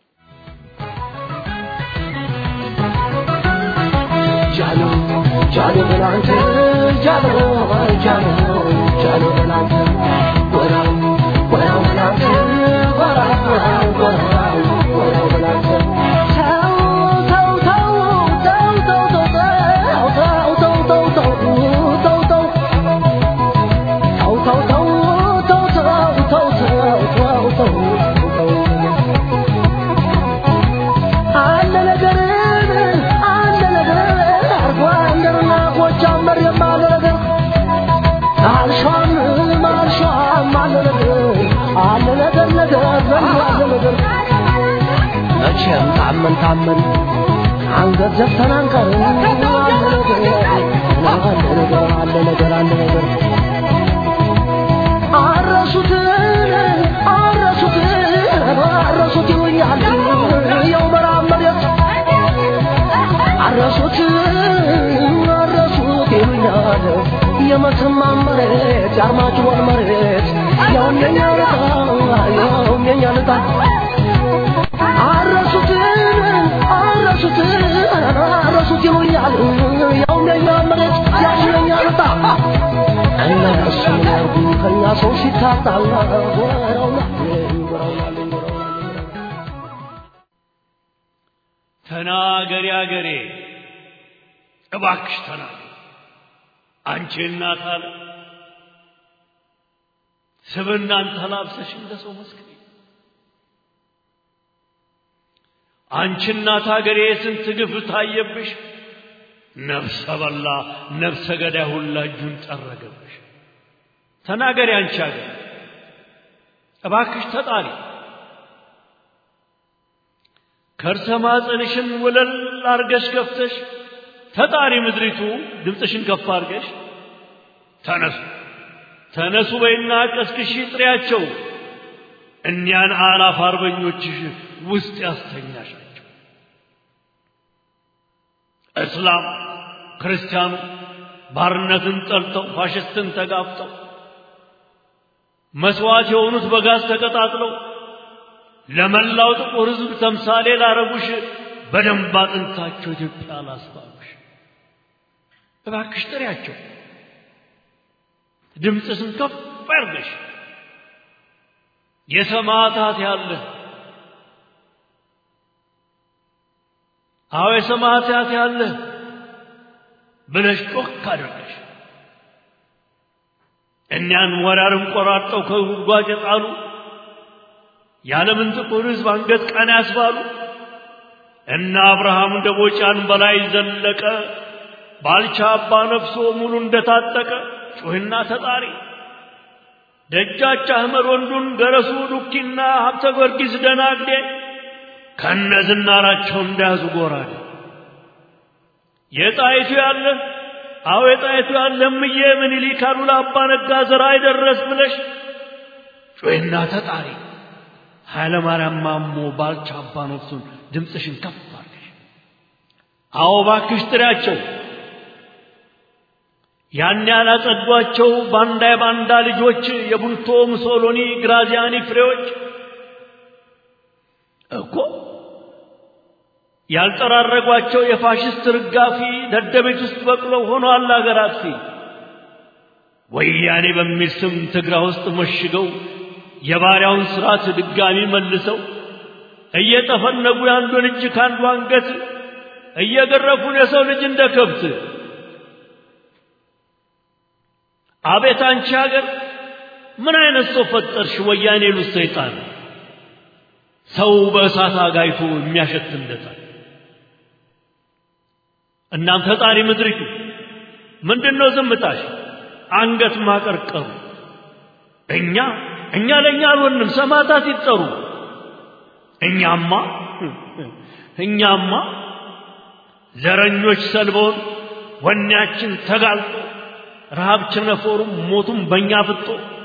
ጃሎ ጃሎ በላንተ ጃሎ ጃሎ ጃሎ በላንተ ወራው ወራው በላንተ ወራው ወራው ወራው ወራው በላንተ ተው ተው ተው ተው ተው ተው ተው ተው ተው ተው ተው አለ ነገር አለ ነገር አርጓ እንደርና ጎጃም መሬም አለ ነገር አልሿም አልሿም አለ ነገር አለ ነገር ነገር ዘንድ አለ ነገር መቼም ታመን ታመን አንገት ዘፍተን አንቀርም አለ ነገር አለ ነገር አለ ነገር አለ ነገር አረሱት አረሱት አረሱት ይሉኛል የው በራም መሬት አረሱት አረሱት ይሉኛል የመተማ መሬት የአርማጭሆን መሬት ያውም የኛ ልጣ ያውም የኛ ልጣ አረሱት አረሱት አረሱት ይሉኛል ያውም የኛ መሬት ያውም የኛ ልጣ እና እሱ ምን ያርጉ ከኛ ሰው ሲታጣላ ወራውና ወራውና ተናገሪ አገሬ እባክሽ ተናገሪ አንቺ እናት አለ ስብናን ተላብሰሽ እንደ ሰው መስክሪ አንቺ እናት አገሬ ስንት ግፍ ታየብሽ ነፍሰ በላ ነፍሰ ገዳይ ሁላ እጁን ጠረገብሽ ተናገሪ አንቺ አገር እባክሽ ተጣሪ ከርሰ ማፀንሽን ወለል አርገሽ ከፍተሽ ተጣሪ ምድሪቱ ድምፅሽን ከፍ አርገሽ ተነሱ ተነሱ በይና ቀስቅሺ ጥሪያቸው እኒያን አላፍ አርበኞችሽ ውስጥ ያስተኛሻቸው እስላም ክርስቲያኑ ባርነትን ጠልተው ፋሽስትን ተጋፍጠው መስዋዕት የሆኑት በጋዝ ተቀጣጥለው ለመላው ጥቁር ሕዝብ ተምሳሌ ላረጉሽ በደንብ አጥንታቸው ኢትዮጵያ ላስባሉሽ እባክሽ ጥሪያቸው፣ ድምፅሽን ከፍ አድርገሽ የሰማዕታት ያለ አዎ የሰማዕታት ያለ ብለሽ ጮክ አድርገሽ እኒያን ወራርን ቆራርጠው ከጉድጓድ የጣሉ የዓለምን ጥቁር ሕዝብ አንገት ቀና ያስባሉ እነ አብርሃም ደቦጫን በላይ ዘለቀ ባልቻ አባ ነፍሶ ሙሉ እንደታጠቀ ጩህና ተጣሪ ደጃች አህመድ ወንዱን ገረሱ ዱኪና ሀብተ ጊዮርጊስ ደናግዴ ከነ ዝናራቸው እንዳያዙ ጎራዴ የጣይቱ ያለ አዎ የጣይቱ ያለ እምዬ ምኒልክ አሉላ አባ ነጋ ዘራ አይደረስ ብለሽ ጩህና ተጣሪ ኃይለ ማርያም ማሞ ባልቻ አባ ነፍሱን ድምፅሽን ከፍ አድርገሽ አዎ ባክሽ ጥሪያቸው ያን ያላጸዷቸው ባንዳ የባንዳ ልጆች የቡልቶ ሙሶሎኒ ግራዚያኒ ፍሬዎች እኮ ያልጠራረጓቸው የፋሽስት ርጋፊ ደደቤት ውስጥ በቅለው ሆነዋል አገር አጥፊ ወያኔ በሚል ስም ትግራ ውስጥ መሽገው የባሪያውን ስርዓት ድጋሚ መልሰው እየጠፈነጉ የአንዱን እጅ ከአንዱ አንገት እየገረፉን የሰው ልጅ እንደ ከብት አቤት አንቺ ሀገር ምን አይነት ሰው ፈጠርሽ ወያኔ ሉት ሰይጣን ሰው በእሳት አጋይቶ የሚያሸትለታል እናም ፈጣሪ ምድሪቱ ምንድነው ዝምታሽ አንገት ማቀርቀሩ እኛ እኛ ለእኛ አልሆንም ሰማዕታት ይጠሩ እኛማ እኛማ ዘረኞች ሰልበውን ወኔያችን ተጋልጦ ረሃብ ቸነፈሩም ሞቱም በእኛ ፍጦ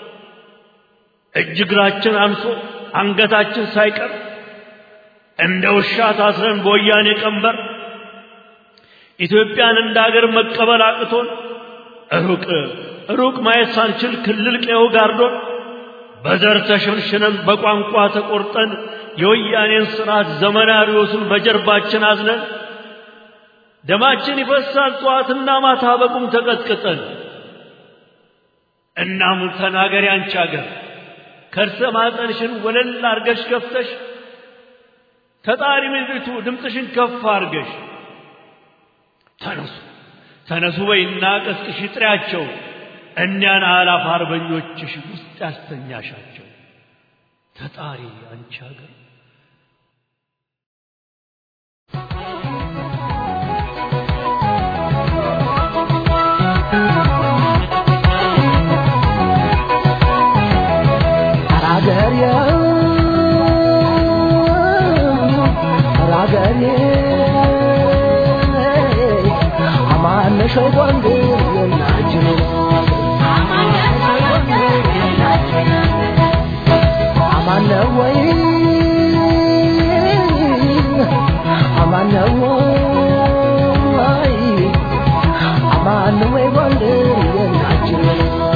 እጅ እግራችን አንሶ አንገታችን ሳይቀር እንደ ውሻ ታስረን በወያኔ ቀንበር ኢትዮጵያን እንደ አገር መቀበል አቅቶን ሩቅ ሩቅ ማየት ሳንችል ክልል ቀየው ጋርዶን በዘር ተሸንሽነን በቋንቋ ተቆርጠን የወያኔን ስርዓት ዘመናዊዎሱን በጀርባችን አዝነን ደማችን ይፈሳል ጠዋትና ማታ በቁም ተቀጥቅጠን እናም ተናገሪ አንቺ አገር ከርሰ ማጠንሽን ወለል አርገሽ ከፍተሽ ተጣሪ ምድሪቱ ድምፅሽን ከፍ አርገሽ ተነሱ ተነሱ በይና ቀስቅሽ ጥሪያቸው እኒያን አላፍ አርበኞችሽ ውስጥ ያስተኛሻቸው ተጣሪ አንቺ አገር ራገሬ ራገሬ አማነሽ ወንድ የናችን አማነ ወይ አማነ ወይ አማነ ወይ ወንድ የናችን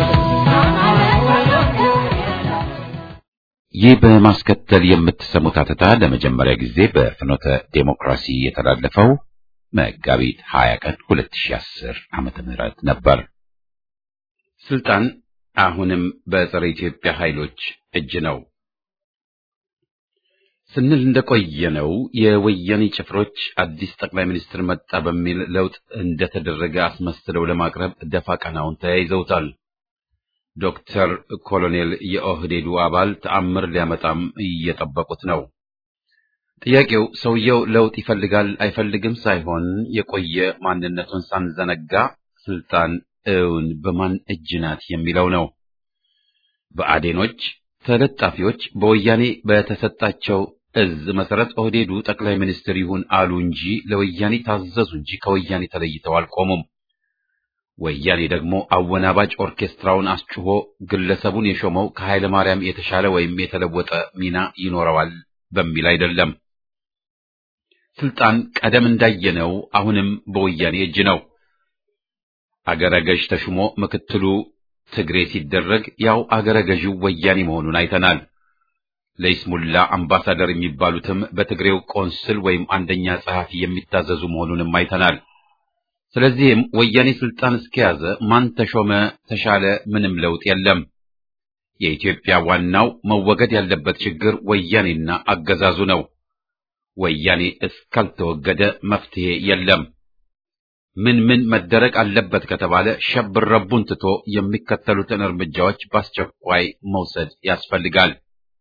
ይህ በማስከተል የምትሰሙት አተታ ለመጀመሪያ ጊዜ በፍኖተ ዴሞክራሲ የተላለፈው መጋቢት 20 ቀን 2010 ዓመተ ምህረት ነበር። ስልጣን አሁንም በጸረ ኢትዮጵያ ኃይሎች እጅ ነው ስንል እንደቆየነው የወያኔ ጭፍሮች አዲስ ጠቅላይ ሚኒስትር መጣ በሚል ለውጥ እንደተደረገ አስመስለው ለማቅረብ ደፋ ቀናውን ተያይዘውታል። ዶክተር ኮሎኔል የኦህዴዱ አባል ተአምር ሊያመጣም እየጠበቁት ነው። ጥያቄው ሰውየው ለውጥ ይፈልጋል አይፈልግም ሳይሆን የቆየ ማንነቱን ሳንዘነጋ ስልጣን እውን በማን እጅ ናት የሚለው ነው። በአዴኖች ተለጣፊዎች በወያኔ በተሰጣቸው እዝ መሰረት ኦህዴዱ ጠቅላይ ሚኒስትር ይሁን አሉ እንጂ ለወያኔ ታዘዙ እንጂ ከወያኔ ተለይተው አልቆሙም። ወያኔ ደግሞ አወናባጭ ኦርኬስትራውን አስጭሆ ግለሰቡን የሾመው ከኃይለ ማርያም የተሻለ ወይም የተለወጠ ሚና ይኖረዋል በሚል አይደለም። ስልጣን ቀደም እንዳየነው አሁንም በወያኔ እጅ ነው። አገረ ገዥ ተሹሞ ምክትሉ ትግሬ ሲደረግ ያው አገረ ገዢው ወያኔ መሆኑን አይተናል። ለይስሙላ አምባሳደር የሚባሉትም በትግሬው ቆንስል ወይም አንደኛ ጸሐፊ የሚታዘዙ መሆኑንም አይተናል። ስለዚህም ወያኔ ስልጣን እስከያዘ ማን ተሾመ ተሻለ ምንም ለውጥ የለም። የኢትዮጵያ ዋናው መወገድ ያለበት ችግር ወያኔና አገዛዙ ነው። ወያኔ እስካልተወገደ መፍትሄ የለም። ምን ምን መደረግ አለበት ከተባለ ሸብር ረቡን ትቶ የሚከተሉትን እርምጃዎች በአስቸኳይ መውሰድ ያስፈልጋል።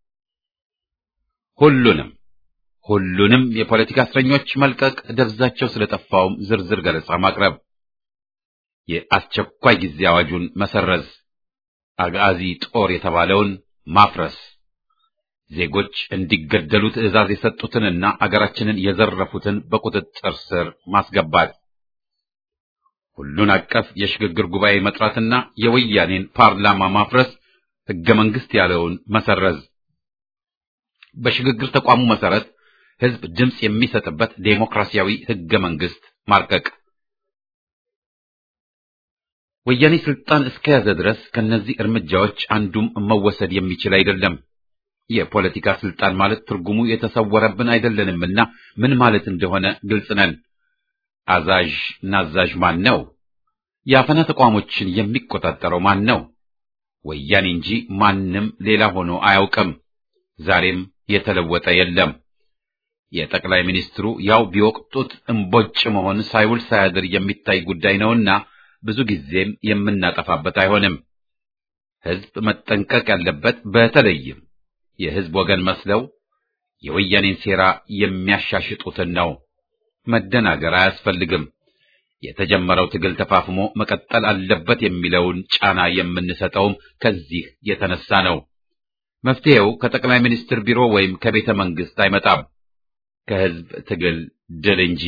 ሁሉንም ሁሉንም የፖለቲካ እስረኞች መልቀቅ፣ ደብዛቸው ስለጠፋውም ዝርዝር ገለጻ ማቅረብ፣ የአስቸኳይ ጊዜ አዋጁን መሰረዝ፣ አጋዚ ጦር የተባለውን ማፍረስ፣ ዜጎች እንዲገደሉ ትዕዛዝ የሰጡትንና አገራችንን የዘረፉትን በቁጥጥር ስር ማስገባት፣ ሁሉን አቀፍ የሽግግር ጉባኤ መጥራትና የወያኔን ፓርላማ ማፍረስ፣ ሕገ መንግሥት ያለውን መሰረዝ፣ በሽግግር ተቋሙ መሰረት ሕዝብ ድምፅ የሚሰጥበት ዴሞክራሲያዊ ሕገ መንግሥት ማርቀቅ። ወያኔ ስልጣን እስከያዘ ድረስ ከነዚህ እርምጃዎች አንዱም መወሰድ የሚችል አይደለም። የፖለቲካ ስልጣን ማለት ትርጉሙ የተሰወረብን አይደለንምና ምን ማለት እንደሆነ ግልጽ ነን። አዛዥ ናዛዥ ማን ነው? የአፈና ተቋሞችን የሚቆጣጠረው ማን ነው? ወያኔ እንጂ ማንም ሌላ ሆኖ አያውቅም። ዛሬም የተለወጠ የለም። የጠቅላይ ሚኒስትሩ ያው ቢወቅጡት እምቦጭ መሆን ሳይውል ሳያድር የሚታይ ጉዳይ ነውና ብዙ ጊዜም የምናጠፋበት አይሆንም። ሕዝብ መጠንቀቅ ያለበት በተለይም የሕዝብ ወገን መስለው የወያኔን ሴራ የሚያሻሽጡትን ነው። መደናገር አያስፈልግም። የተጀመረው ትግል ተፋፍሞ መቀጠል አለበት የሚለውን ጫና የምንሰጠውም ከዚህ የተነሳ ነው። መፍትሄው ከጠቅላይ ሚኒስትር ቢሮ ወይም ከቤተ መንግስት አይመጣም፣ ከሕዝብ ትግል ድል እንጂ።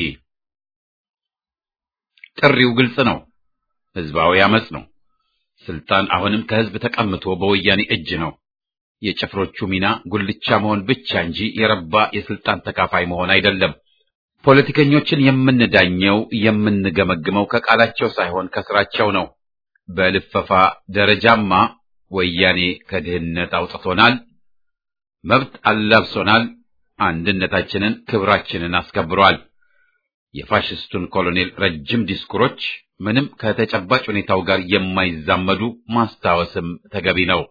ጥሪው ግልጽ ነው። ሕዝባዊ አመጽ ነው። ስልጣን አሁንም ከሕዝብ ተቀምቶ በወያኔ እጅ ነው። የጭፍሮቹ ሚና ጉልቻ መሆን ብቻ እንጂ የረባ የስልጣን ተካፋይ መሆን አይደለም። ፖለቲከኞችን የምንዳኘው የምንገመግመው ከቃላቸው ሳይሆን ከስራቸው ነው። በልፈፋ ደረጃማ ወያኔ ከድህነት አውጥቶናል፣ መብት አላብሶናል፣ አንድነታችንን፣ ክብራችንን አስከብሯል። የፋሽስቱን ኮሎኔል ረጅም ዲስኩሮች ምንም ከተጨባጭ ሁኔታው ጋር የማይዛመዱ ማስታወስም ተገቢ ነው።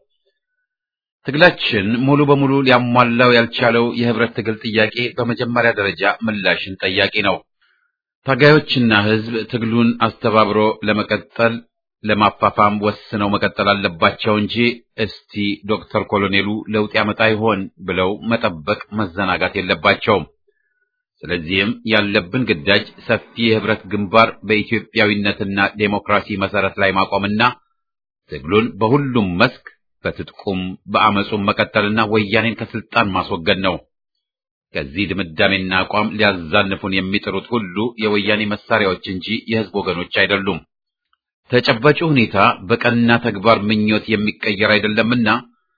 ትግላችን ሙሉ በሙሉ ሊያሟላው ያልቻለው የህብረት ትግል ጥያቄ በመጀመሪያ ደረጃ ምላሽን ጠያቂ ነው። ታጋዮችና ህዝብ ትግሉን አስተባብሮ ለመቀጠል ለማፋፋም ወስነው መቀጠል አለባቸው እንጂ እስቲ ዶክተር ኮሎኔሉ ለውጥ ያመጣ ይሆን ብለው መጠበቅ መዘናጋት የለባቸውም። ስለዚህም ያለብን ግዳጅ ሰፊ የህብረት ግንባር በኢትዮጵያዊነትና ዴሞክራሲ መሰረት ላይ ማቆምና ትግሉን በሁሉም መስክ በትጥቁም በአመፁም መቀጠልና ወያኔን ከስልጣን ማስወገድ ነው። ከዚህ ድምዳሜና አቋም ሊያዛንፉን የሚጥሩት ሁሉ የወያኔ መሳሪያዎች እንጂ የህዝብ ወገኖች አይደሉም። ተጨባጭ ሁኔታ በቀና ተግባር ምኞት የሚቀየር አይደለምና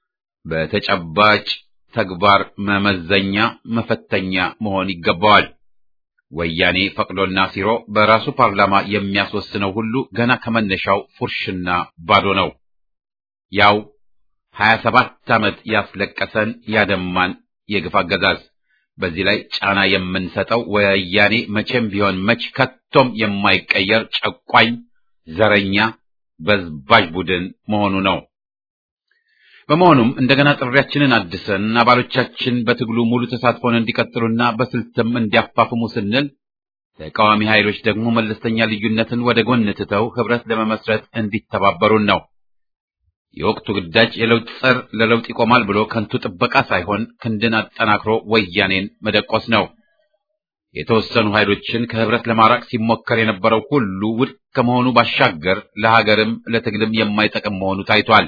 በተጨባጭ ተግባር መመዘኛ መፈተኛ መሆን ይገባዋል። ወያኔ ፈቅዶና ሲሮ በራሱ ፓርላማ የሚያስወስነው ሁሉ ገና ከመነሻው ፉርሽና ባዶ ነው። ያው ሀያ ሰባት ዓመት ያስለቀሰን ያደማን የግፍ አገዛዝ። በዚህ ላይ ጫና የምንሰጠው ወያኔ መቼም ቢሆን መች ከቶም የማይቀየር ጨቋኝ፣ ዘረኛ፣ በዝባዥ ቡድን መሆኑ ነው። በመሆኑም እንደገና ጥሪያችንን አድሰን አባሎቻችን በትግሉ ሙሉ ተሳትፎን እንዲቀጥሉና በስልትም እንዲያፋፍሙ ስንል ተቃዋሚ ኃይሎች ደግሞ መለስተኛ ልዩነትን ወደ ጎን ትተው ህብረት ለመመስረት እንዲተባበሩን ነው። የወቅቱ ግዳጅ የለውጥ ጸር ለለውጥ ይቆማል ብሎ ከንቱ ጥበቃ ሳይሆን ክንድን አጠናክሮ ወያኔን መደቆስ ነው። የተወሰኑ ኃይሎችን ከህብረት ለማራቅ ሲሞከር የነበረው ሁሉ ውድቅ ከመሆኑ ባሻገር ለሀገርም ለትግልም የማይጠቅም መሆኑ ታይቷል።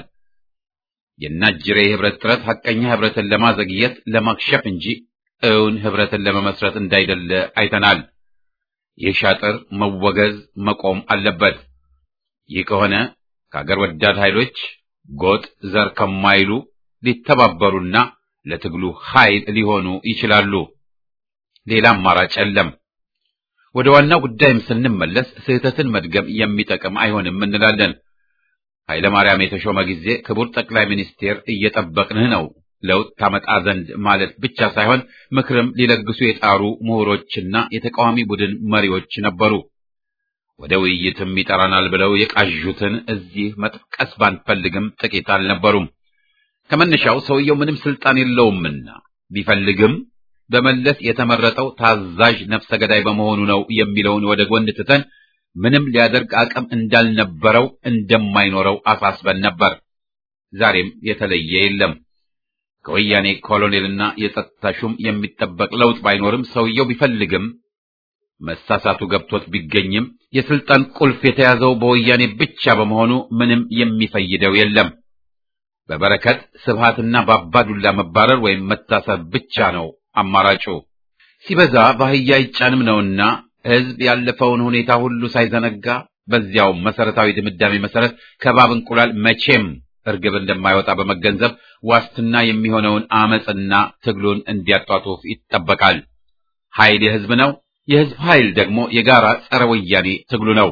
የናጅሬ የህብረት ጥረት ሐቀኛ ህብረትን ለማዘግየት ለማክሸፍ እንጂ እውን ህብረትን ለመመስረት እንዳይደለ አይተናል። ይህ ሻጥር መወገዝ መቆም አለበት። ይህ ከሆነ ከሀገር ወዳድ ኃይሎች ጎጥ ዘር ከማይሉ ሊተባበሩና ለትግሉ ኃይል ሊሆኑ ይችላሉ። ሌላ አማራጭ የለም። ወደ ዋናው ጉዳይም ስንመለስ ስህተትን መድገም የሚጠቅም አይሆንም እንላለን። ኃይለ ማርያም የተሾመ ጊዜ ክቡር ጠቅላይ ሚኒስቴር እየጠበቅንህ ነው ለውጥ ታመጣ ዘንድ ማለት ብቻ ሳይሆን ምክርም ሊለግሱ የጣሩ ምሁሮችና የተቃዋሚ ቡድን መሪዎች ነበሩ። ወደ ውይይትም ይጠራናል ብለው የቃዡትን እዚህ መጥቀስ ባንፈልግም ጥቂት አልነበሩም። ከመነሻው ሰውየው ምንም ስልጣን የለውምና ቢፈልግም በመለስ የተመረጠው ታዛዥ ነፍሰ ገዳይ በመሆኑ ነው የሚለውን ወደ ጎን ትተን ምንም ሊያደርግ አቅም እንዳልነበረው እንደማይኖረው አሳስበን ነበር። ዛሬም የተለየ የለም። ከወያኔ ኮሎኔልና የጸጥታ ሹም የሚጠበቅ ለውጥ ባይኖርም ሰውየው ቢፈልግም መሳሳቱ ገብቶት ቢገኝም የስልጣን ቁልፍ የተያዘው በወያኔ ብቻ በመሆኑ ምንም የሚፈይደው የለም። በበረከት ስብሃትና በአባዱላ መባረር ወይም መታሰር ብቻ ነው አማራጩ። ሲበዛ በአህያ አይጫንም ነውና ሕዝብ ያለፈውን ሁኔታ ሁሉ ሳይዘነጋ በዚያው መሰረታዊ ድምዳሜ መሰረት ከባብ እንቁላል መቼም እርግብ እንደማይወጣ በመገንዘብ ዋስትና የሚሆነውን አመፅና ትግሉን እንዲያጧጡፍ ይጠበቃል። ኃይል የሕዝብ ነው። የሕዝብ ኃይል ደግሞ የጋራ ጸረ ወያኔ ትግሉ ነው።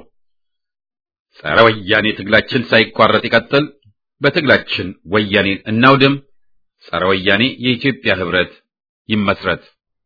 ጸረ ወያኔ ትግላችን ሳይቋረጥ ይቀጥል። በትግላችን ወያኔን እናውድም። ጸረ ወያኔ የኢትዮጵያ ህብረት ይመስረት።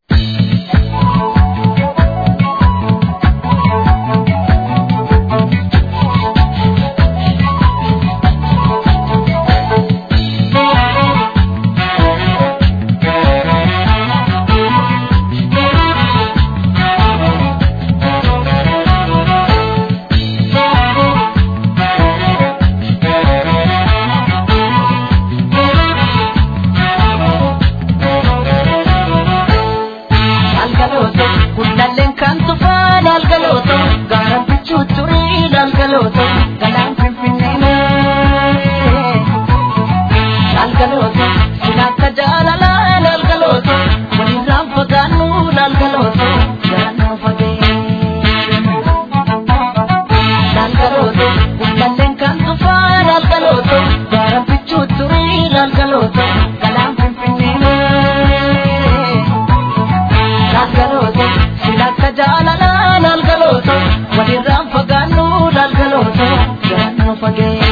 Lalgalooto, hundalleen kan tufaa lalgalooto, gaara bichuu turii lalgalooto, galaan finfinnee. Lalgalooto, sinaakka jaalalaa lalgalooto, walirraan fagaannu lalgalooto, garaan fagee. Lalgalooto, hundalleen kan tufaa lalgalooto, gaara bichuu turii lalgalooto, galaan finfinnee. lalgalooto silakka jaalalaa lalgalooto walirraan fagaannu lalgalooto garaan fagee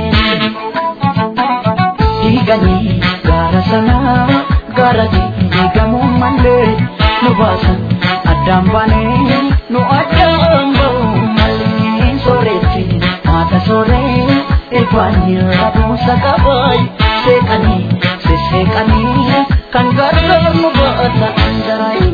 diiganii gaara sanaa gaara diigamuu malee nu baasan addaan baanee nu addaan ba'u malee sooretti maata sooree irbaanii rabuusa qabaay seeqanii sisseeqanii kan gargaar nu baata anjaraayi.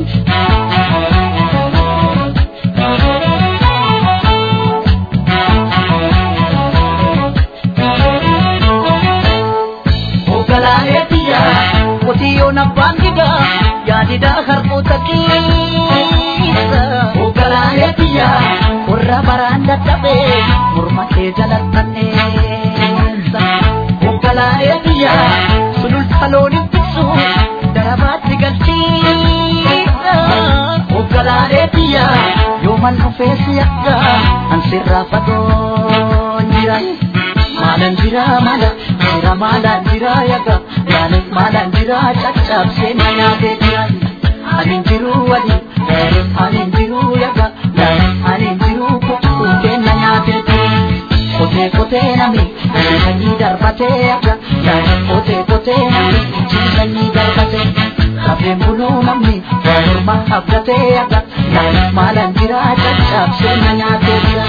Ogalaaleetiya qotiyyoon abbaan didaa yaadidaa harkoota keessa. Ogalaaleetiya warra baraan dadhabee morma kee jalattanneessa. Ogalaaleetiya sululta looniin tiksu darabaatti galchiisa. Ogalaaleetiya yooman dhufeessi akka ansirraa fagoo jira. Maalan jira maala jira maalan jira yaga maalan maalan jira caccabsee na nyaatee jira. Anin jiru wali anin jiru yaga anin jiru kukkee na nyaatee jira. Kotee kotee nami sanyii darbatee yaga kotee kotee nami sanyii darbatee. Kafeen buluu namni morma abdatee yaga maalan jira caccabsee na nyaatee jira.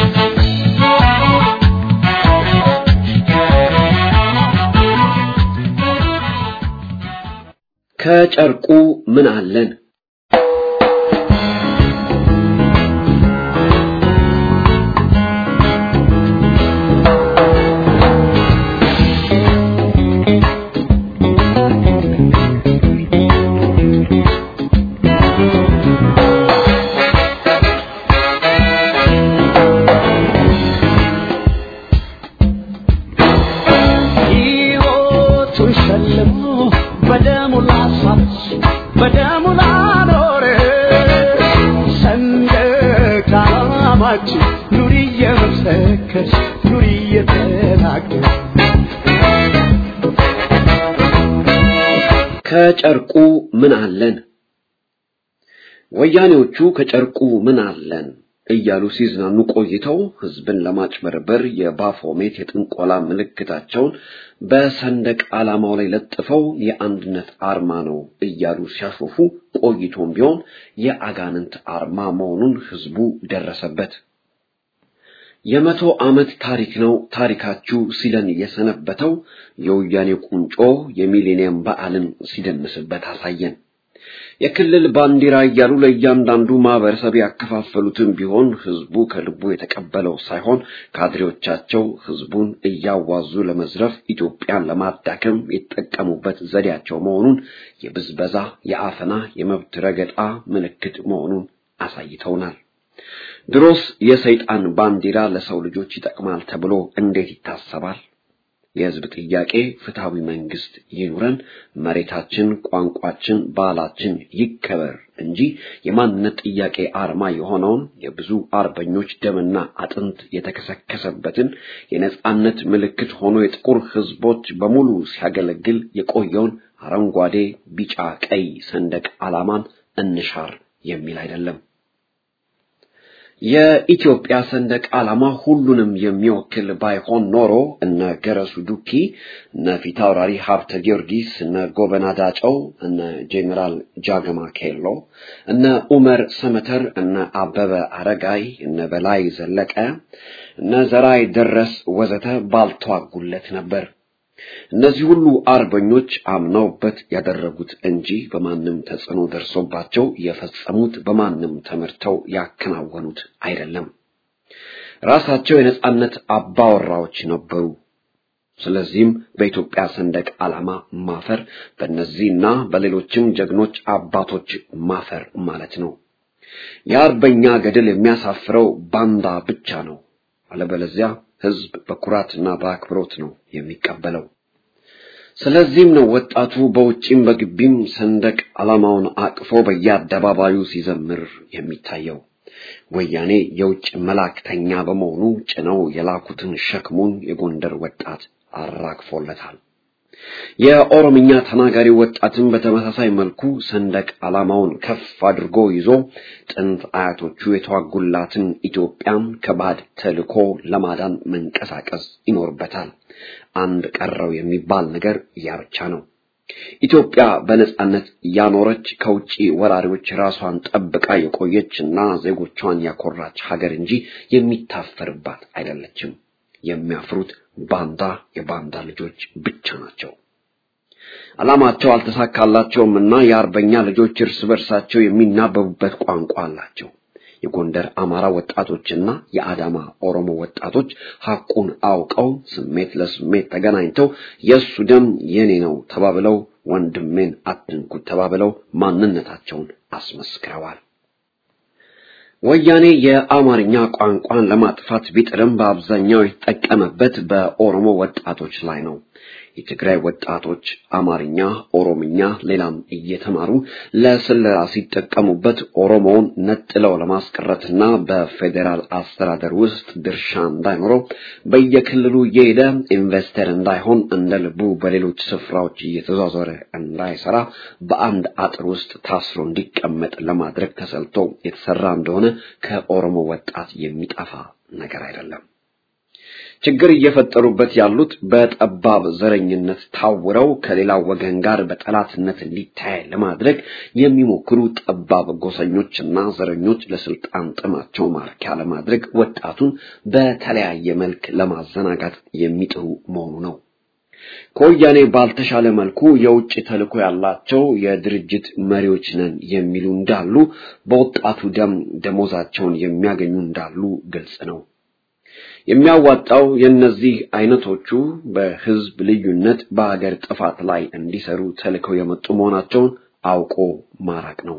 ከጨርቁ ምን አለን? ሕይወቱን ሸልሞ በደሙ ላሳች በደሙ ላኖረ ሰንደቅ ዓላማችን ኑሪ እየመሰከርሽ ኑሪ እየተናገር ከጨርቁ ምን አለን? ወያኔዎቹ ከጨርቁ ምን አለን እያሉ ሲዝናኑ ቆይተው ህዝብን ለማጭበርበር የባፎሜት የጥንቆላ ምልክታቸውን በሰንደቅ ዓላማው ላይ ለጥፈው የአንድነት አርማ ነው እያሉ ሲያሾፉ ቆይቶም ቢሆን የአጋንንት አርማ መሆኑን ህዝቡ ደረሰበት። የመቶ ዓመት ታሪክ ነው ታሪካችሁ ሲለን የሰነበተው የወያኔ ቁንጮ የሚሌኒየም በዓልን ሲደምስበት አሳየን። የክልል ባንዲራ እያሉ ለእያንዳንዱ ማህበረሰብ ያከፋፈሉትን ቢሆን ህዝቡ ከልቡ የተቀበለው ሳይሆን ካድሬዎቻቸው ህዝቡን እያዋዙ ለመዝረፍ ኢትዮጵያን ለማዳከም የተጠቀሙበት ዘዴያቸው መሆኑን የብዝበዛ፣ የአፈና፣ የመብት ረገጣ ምልክት መሆኑን አሳይተውናል። ድሮስ የሰይጣን ባንዲራ ለሰው ልጆች ይጠቅማል ተብሎ እንዴት ይታሰባል? የህዝብ ጥያቄ ፍትሃዊ መንግስት ይኑረን፣ መሬታችን፣ ቋንቋችን፣ ባህላችን ይከበር እንጂ የማንነት ጥያቄ አርማ የሆነውን የብዙ አርበኞች ደምና አጥንት የተከሰከሰበትን የነጻነት ምልክት ሆኖ የጥቁር ህዝቦች በሙሉ ሲያገለግል የቆየውን አረንጓዴ፣ ቢጫ፣ ቀይ ሰንደቅ ዓላማን እንሻር የሚል አይደለም። የኢትዮጵያ ሰንደቅ ዓላማ ሁሉንም የሚወክል ባይሆን ኖሮ እነ ገረሱ ዱኪ፣ እነ ፊታውራሪ ሀብተ ጊዮርጊስ፣ እነ ጎበና ዳጨው፣ እነ ጄኔራል ጃገማ ኬሎ፣ እነ ኡመር ሰመተር፣ እነ አበበ አረጋይ፣ እነ በላይ ዘለቀ፣ እነ ዘራይ ደረስ ወዘተ ባልተዋጉለት ነበር። እነዚህ ሁሉ አርበኞች አምነውበት ያደረጉት እንጂ በማንም ተጽዕኖ ደርሶባቸው የፈጸሙት በማንም ተመርተው ያከናወኑት አይደለም። ራሳቸው የነጻነት አባወራዎች ነበሩ። ስለዚህም በኢትዮጵያ ሰንደቅ ዓላማ ማፈር በእነዚህና በሌሎችም ጀግኖች አባቶች ማፈር ማለት ነው። የአርበኛ ገድል የሚያሳፍረው ባንዳ ብቻ ነው። አለበለዚያ ሕዝብ በኩራትና በአክብሮት ነው የሚቀበለው። ስለዚህም ነው ወጣቱ በውጭም በግቢም ሰንደቅ ዓላማውን አቅፎ በየአደባባዩ ሲዘምር የሚታየው። ወያኔ የውጭ መላእክተኛ በመሆኑ ጭነው የላኩትን ሸክሙን የጎንደር ወጣት አራግፎለታል። የኦሮምኛ ተናጋሪ ወጣትን በተመሳሳይ መልኩ ሰንደቅ ዓላማውን ከፍ አድርጎ ይዞ ጥንት አያቶቹ የተዋጉላትን ኢትዮጵያን ከባድ ተልዕኮ ለማዳን መንቀሳቀስ ይኖርበታል። አንድ ቀረው የሚባል ነገር ያ ብቻ ነው። ኢትዮጵያ በነጻነት ያኖረች ከውጪ ወራሪዎች ራሷን ጠብቃ የቆየችና ዜጎቿን ያኮራች ሀገር እንጂ የሚታፈርባት አይደለችም። የሚያፍሩት ባንዳ የባንዳ ልጆች ብቻ ናቸው። ዓላማቸው አልተሳካላቸውም እና የአርበኛ ልጆች እርስ በርሳቸው የሚናበቡበት ቋንቋ አላቸው። የጎንደር አማራ ወጣቶችና የአዳማ ኦሮሞ ወጣቶች ሐቁን አውቀው ስሜት ለስሜት ተገናኝተው የእሱ ደም የኔ ነው ተባብለው ወንድሜን አትንኩት ተባብለው ማንነታቸውን አስመስክረዋል። ወያኔ የአማርኛ ቋንቋን ለማጥፋት ቢጥርም በአብዛኛው የተጠቀመበት በኦሮሞ ወጣቶች ላይ ነው። የትግራይ ወጣቶች አማርኛ፣ ኦሮምኛ፣ ሌላም እየተማሩ ለስለላ ሲጠቀሙበት ኦሮሞውን ነጥለው ለማስቀረትና በፌዴራል አስተዳደር ውስጥ ድርሻ እንዳይኖረው በየክልሉ እየሄደ ኢንቨስተር እንዳይሆን እንደ ልቡ በሌሎች ስፍራዎች እየተዟዟረ እንዳይሰራ በአንድ አጥር ውስጥ ታስሮ እንዲቀመጥ ለማድረግ ተሰልቶ የተሰራ እንደሆነ ከኦሮሞ ወጣት የሚጠፋ ነገር አይደለም። ችግር እየፈጠሩበት ያሉት በጠባብ ዘረኝነት ታውረው ከሌላው ወገን ጋር በጠላትነት እንዲታይ ለማድረግ የሚሞክሩ ጠባብ ጎሰኞችና ዘረኞች ለስልጣን ጥማቸው ማርኪያ ለማድረግ ወጣቱን በተለያየ መልክ ለማዘናጋት የሚጥሩ መሆኑ ነው። ከወያኔ ባልተሻለ መልኩ የውጭ ተልዕኮ ያላቸው የድርጅት መሪዎች ነን የሚሉ እንዳሉ፣ በወጣቱ ደም ደሞዛቸውን የሚያገኙ እንዳሉ ግልጽ ነው። የሚያዋጣው የእነዚህ አይነቶቹ በህዝብ ልዩነት በሀገር ጥፋት ላይ እንዲሰሩ ተልከው የመጡ መሆናቸውን አውቆ ማራቅ ነው።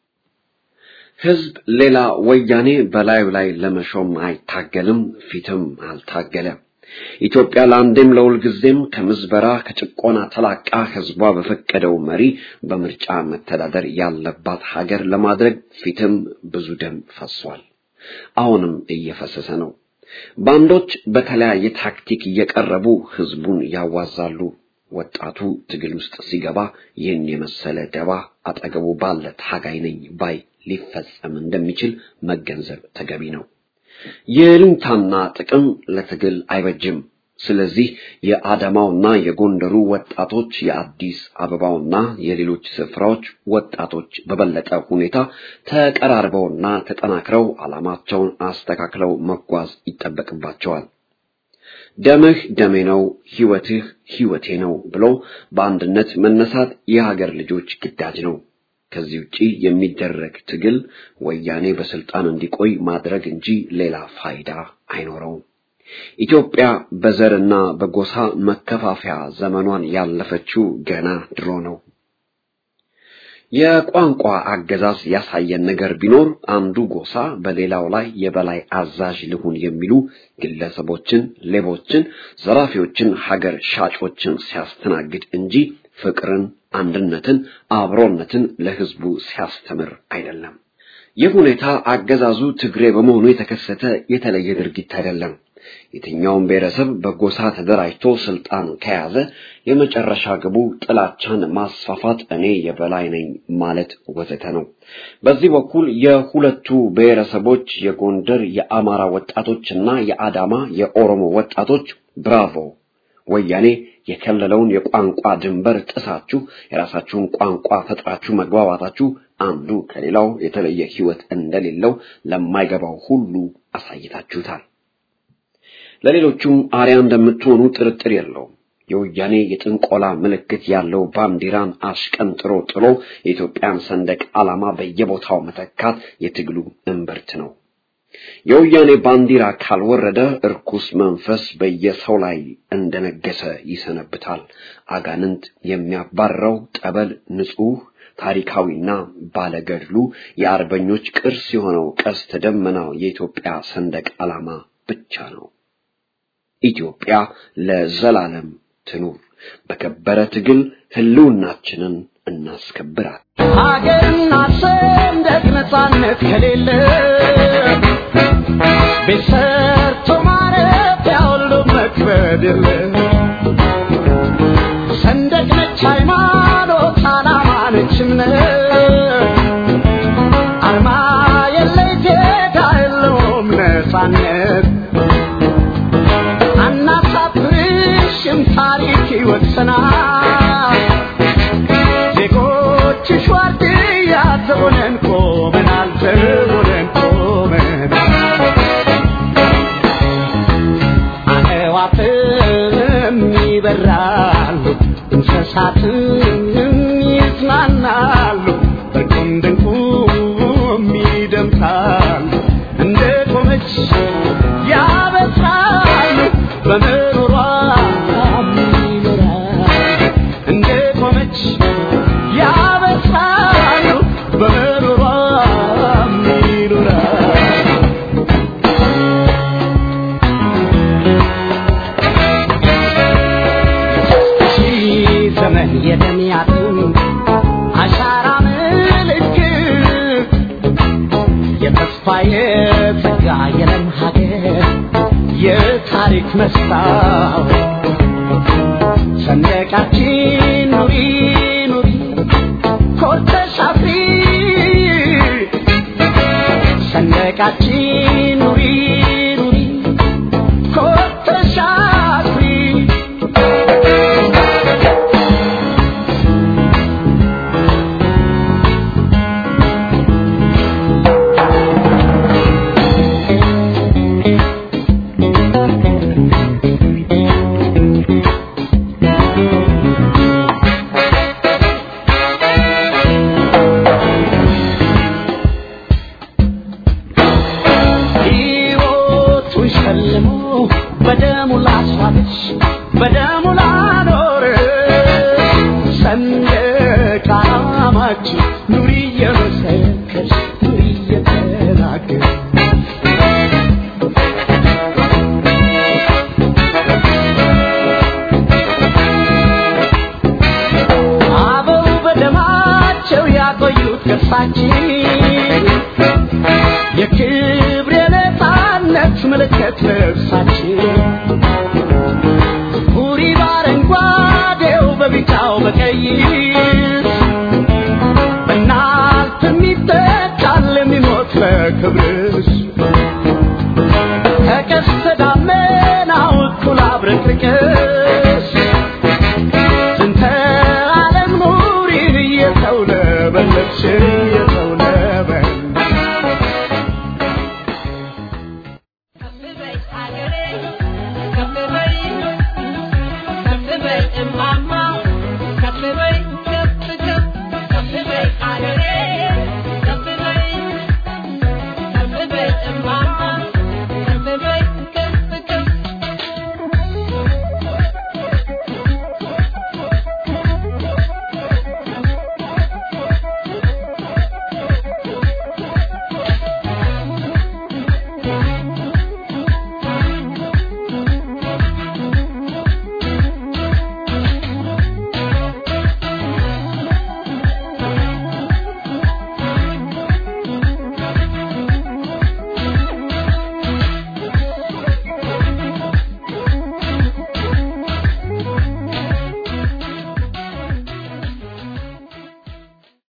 ህዝብ ሌላ ወያኔ በላዩ ላይ ለመሾም አይታገልም፣ ፊትም አልታገለም። ኢትዮጵያ ለአንዴም ለሁል ጊዜም ከምዝበራ ከጭቆና ተላቃ ህዝቧ በፈቀደው መሪ በምርጫ መተዳደር ያለባት ሀገር ለማድረግ ፊትም ብዙ ደም ፈሷል። አሁንም እየፈሰሰ ነው። ባንዶች በተለያየ ታክቲክ እየቀረቡ ህዝቡን ያዋዛሉ። ወጣቱ ትግል ውስጥ ሲገባ ይህን የመሰለ ደባ አጠገቡ ባለ ታጋይ ነኝ ባይ ሊፈጸም እንደሚችል መገንዘብ ተገቢ ነው። የልንታና ጥቅም ለትግል አይበጅም። ስለዚህ የአዳማውና የጎንደሩ ወጣቶች የአዲስ አበባውና የሌሎች ስፍራዎች ወጣቶች በበለጠ ሁኔታ ተቀራርበውና ተጠናክረው ዓላማቸውን አስተካክለው መጓዝ ይጠበቅባቸዋል። ደምህ ደሜ ነው፣ ህይወትህ ህይወቴ ነው ብሎ በአንድነት መነሳት የሀገር ልጆች ግዳጅ ነው። ከዚህ ውጪ የሚደረግ ትግል ወያኔ በስልጣን እንዲቆይ ማድረግ እንጂ ሌላ ፋይዳ አይኖረውም። ኢትዮጵያ በዘርና በጎሳ መከፋፈያ ዘመኗን ያለፈችው ገና ድሮ ነው። የቋንቋ አገዛዝ ያሳየን ነገር ቢኖር አንዱ ጎሳ በሌላው ላይ የበላይ አዛዥ ልሁን የሚሉ ግለሰቦችን፣ ሌቦችን፣ ዘራፊዎችን፣ ሀገር ሻጮችን ሲያስተናግድ እንጂ ፍቅርን፣ አንድነትን፣ አብሮነትን ለህዝቡ ሲያስተምር አይደለም። ይህ ሁኔታ አገዛዙ ትግሬ በመሆኑ የተከሰተ የተለየ ድርጊት አይደለም። የትኛውም ብሔረሰብ በጎሳ ተደራጅቶ ስልጣን ከያዘ የመጨረሻ ግቡ ጥላቻን ማስፋፋት፣ እኔ የበላይ ነኝ ማለት ወዘተ ነው። በዚህ በኩል የሁለቱ ብሔረሰቦች የጎንደር የአማራ ወጣቶችና የአዳማ የኦሮሞ ወጣቶች ብራቮ ወያኔ የከለለውን የቋንቋ ድንበር ጥሳችሁ የራሳችሁን ቋንቋ ፈጥራችሁ መግባባታችሁ አንዱ ከሌላው የተለየ ሕይወት እንደሌለው ለማይገባው ሁሉ አሳይታችሁታል። ለሌሎቹም አርያ እንደምትሆኑ ጥርጥር የለውም። የወያኔ የጥንቆላ ምልክት ያለው ባንዲራን አሽቀንጥሮ ጥሎ የኢትዮጵያን ሰንደቅ ዓላማ በየቦታው መተካት የትግሉ እምብርት ነው። የወያኔ ባንዲራ ካልወረደ እርኩስ መንፈስ በየሰው ላይ እንደነገሰ ይሰነብታል። አጋንንት የሚያባረው ጠበል ንጹሕ ታሪካዊና ባለገድሉ የአርበኞች ቅርስ የሆነው ቀስተ ደመናው የኢትዮጵያ ሰንደቅ ዓላማ ብቻ ነው። ኢትዮጵያ ለዘላለም ትኑር። በከበረ ትግል ህልውናችንን እናስከብራል። ሀገርና ሰንደቅ ነፃነት ከሌለ ቤት ሰርቶ ማረፊያ ሁሉ መክበድ የለ ሰንደቅ ነች ሃይማኖት፣ ዓላማ ነች እምነት አርማ የለ ጌታ የለውም ነፃነት አናሳፍርሽም ታሪክ ይወቅሰናል ዜጎችሽ ዋርድያ ዘቦነን ቆመናል ዘቦነን ቆመናል አዕዋፍም ይበራሉ እንስሳትም ይዝናናሉ በቁም ድንቁም ይደምሳሉ እንደ ቆመች ያበስራሉ በምሮሯ ይኖራሉ እንደ ቆመች ያበስራሉ በምሮሯ ይኖራሉ ሺህ ዘመን የደሚያትን አሻራ ምልክት የተስፋ የጸጋ የለም ሀገር የታሪክ መስታወት ሰንደቃችን ኑሪ ኑሪ ኮርተሽ አፍሪ ሰንደቃችን ኑሪ ኑሪ ኮርተሽ አፍሪ ሕይወቱን ሸልሞ በደሙ ላስዋበች በደሙ ላኖረ ሰንደቅ ዓላማችን ኑሪ እየመሰከርሽ ኑሪ እየተናገርሽ አበው በደማቸው ያቆዩት ቅርሳችን የክብር የነፃነት ምልክት ልብሳችን ሁሪ በአረንጓዴው በቢጫው በቀይ በእናንተ የሚተካል የሚሞት ለክብርሽ ከቀስተ ደመናው እኩል አብረቅርቅሽ ዝንተ ዓለም ኑሪን እየተውለበለብሽ እየተውለበለብሽ ከፍ በይ አገሬ ከፍ በይ ከፍ በይ እማማ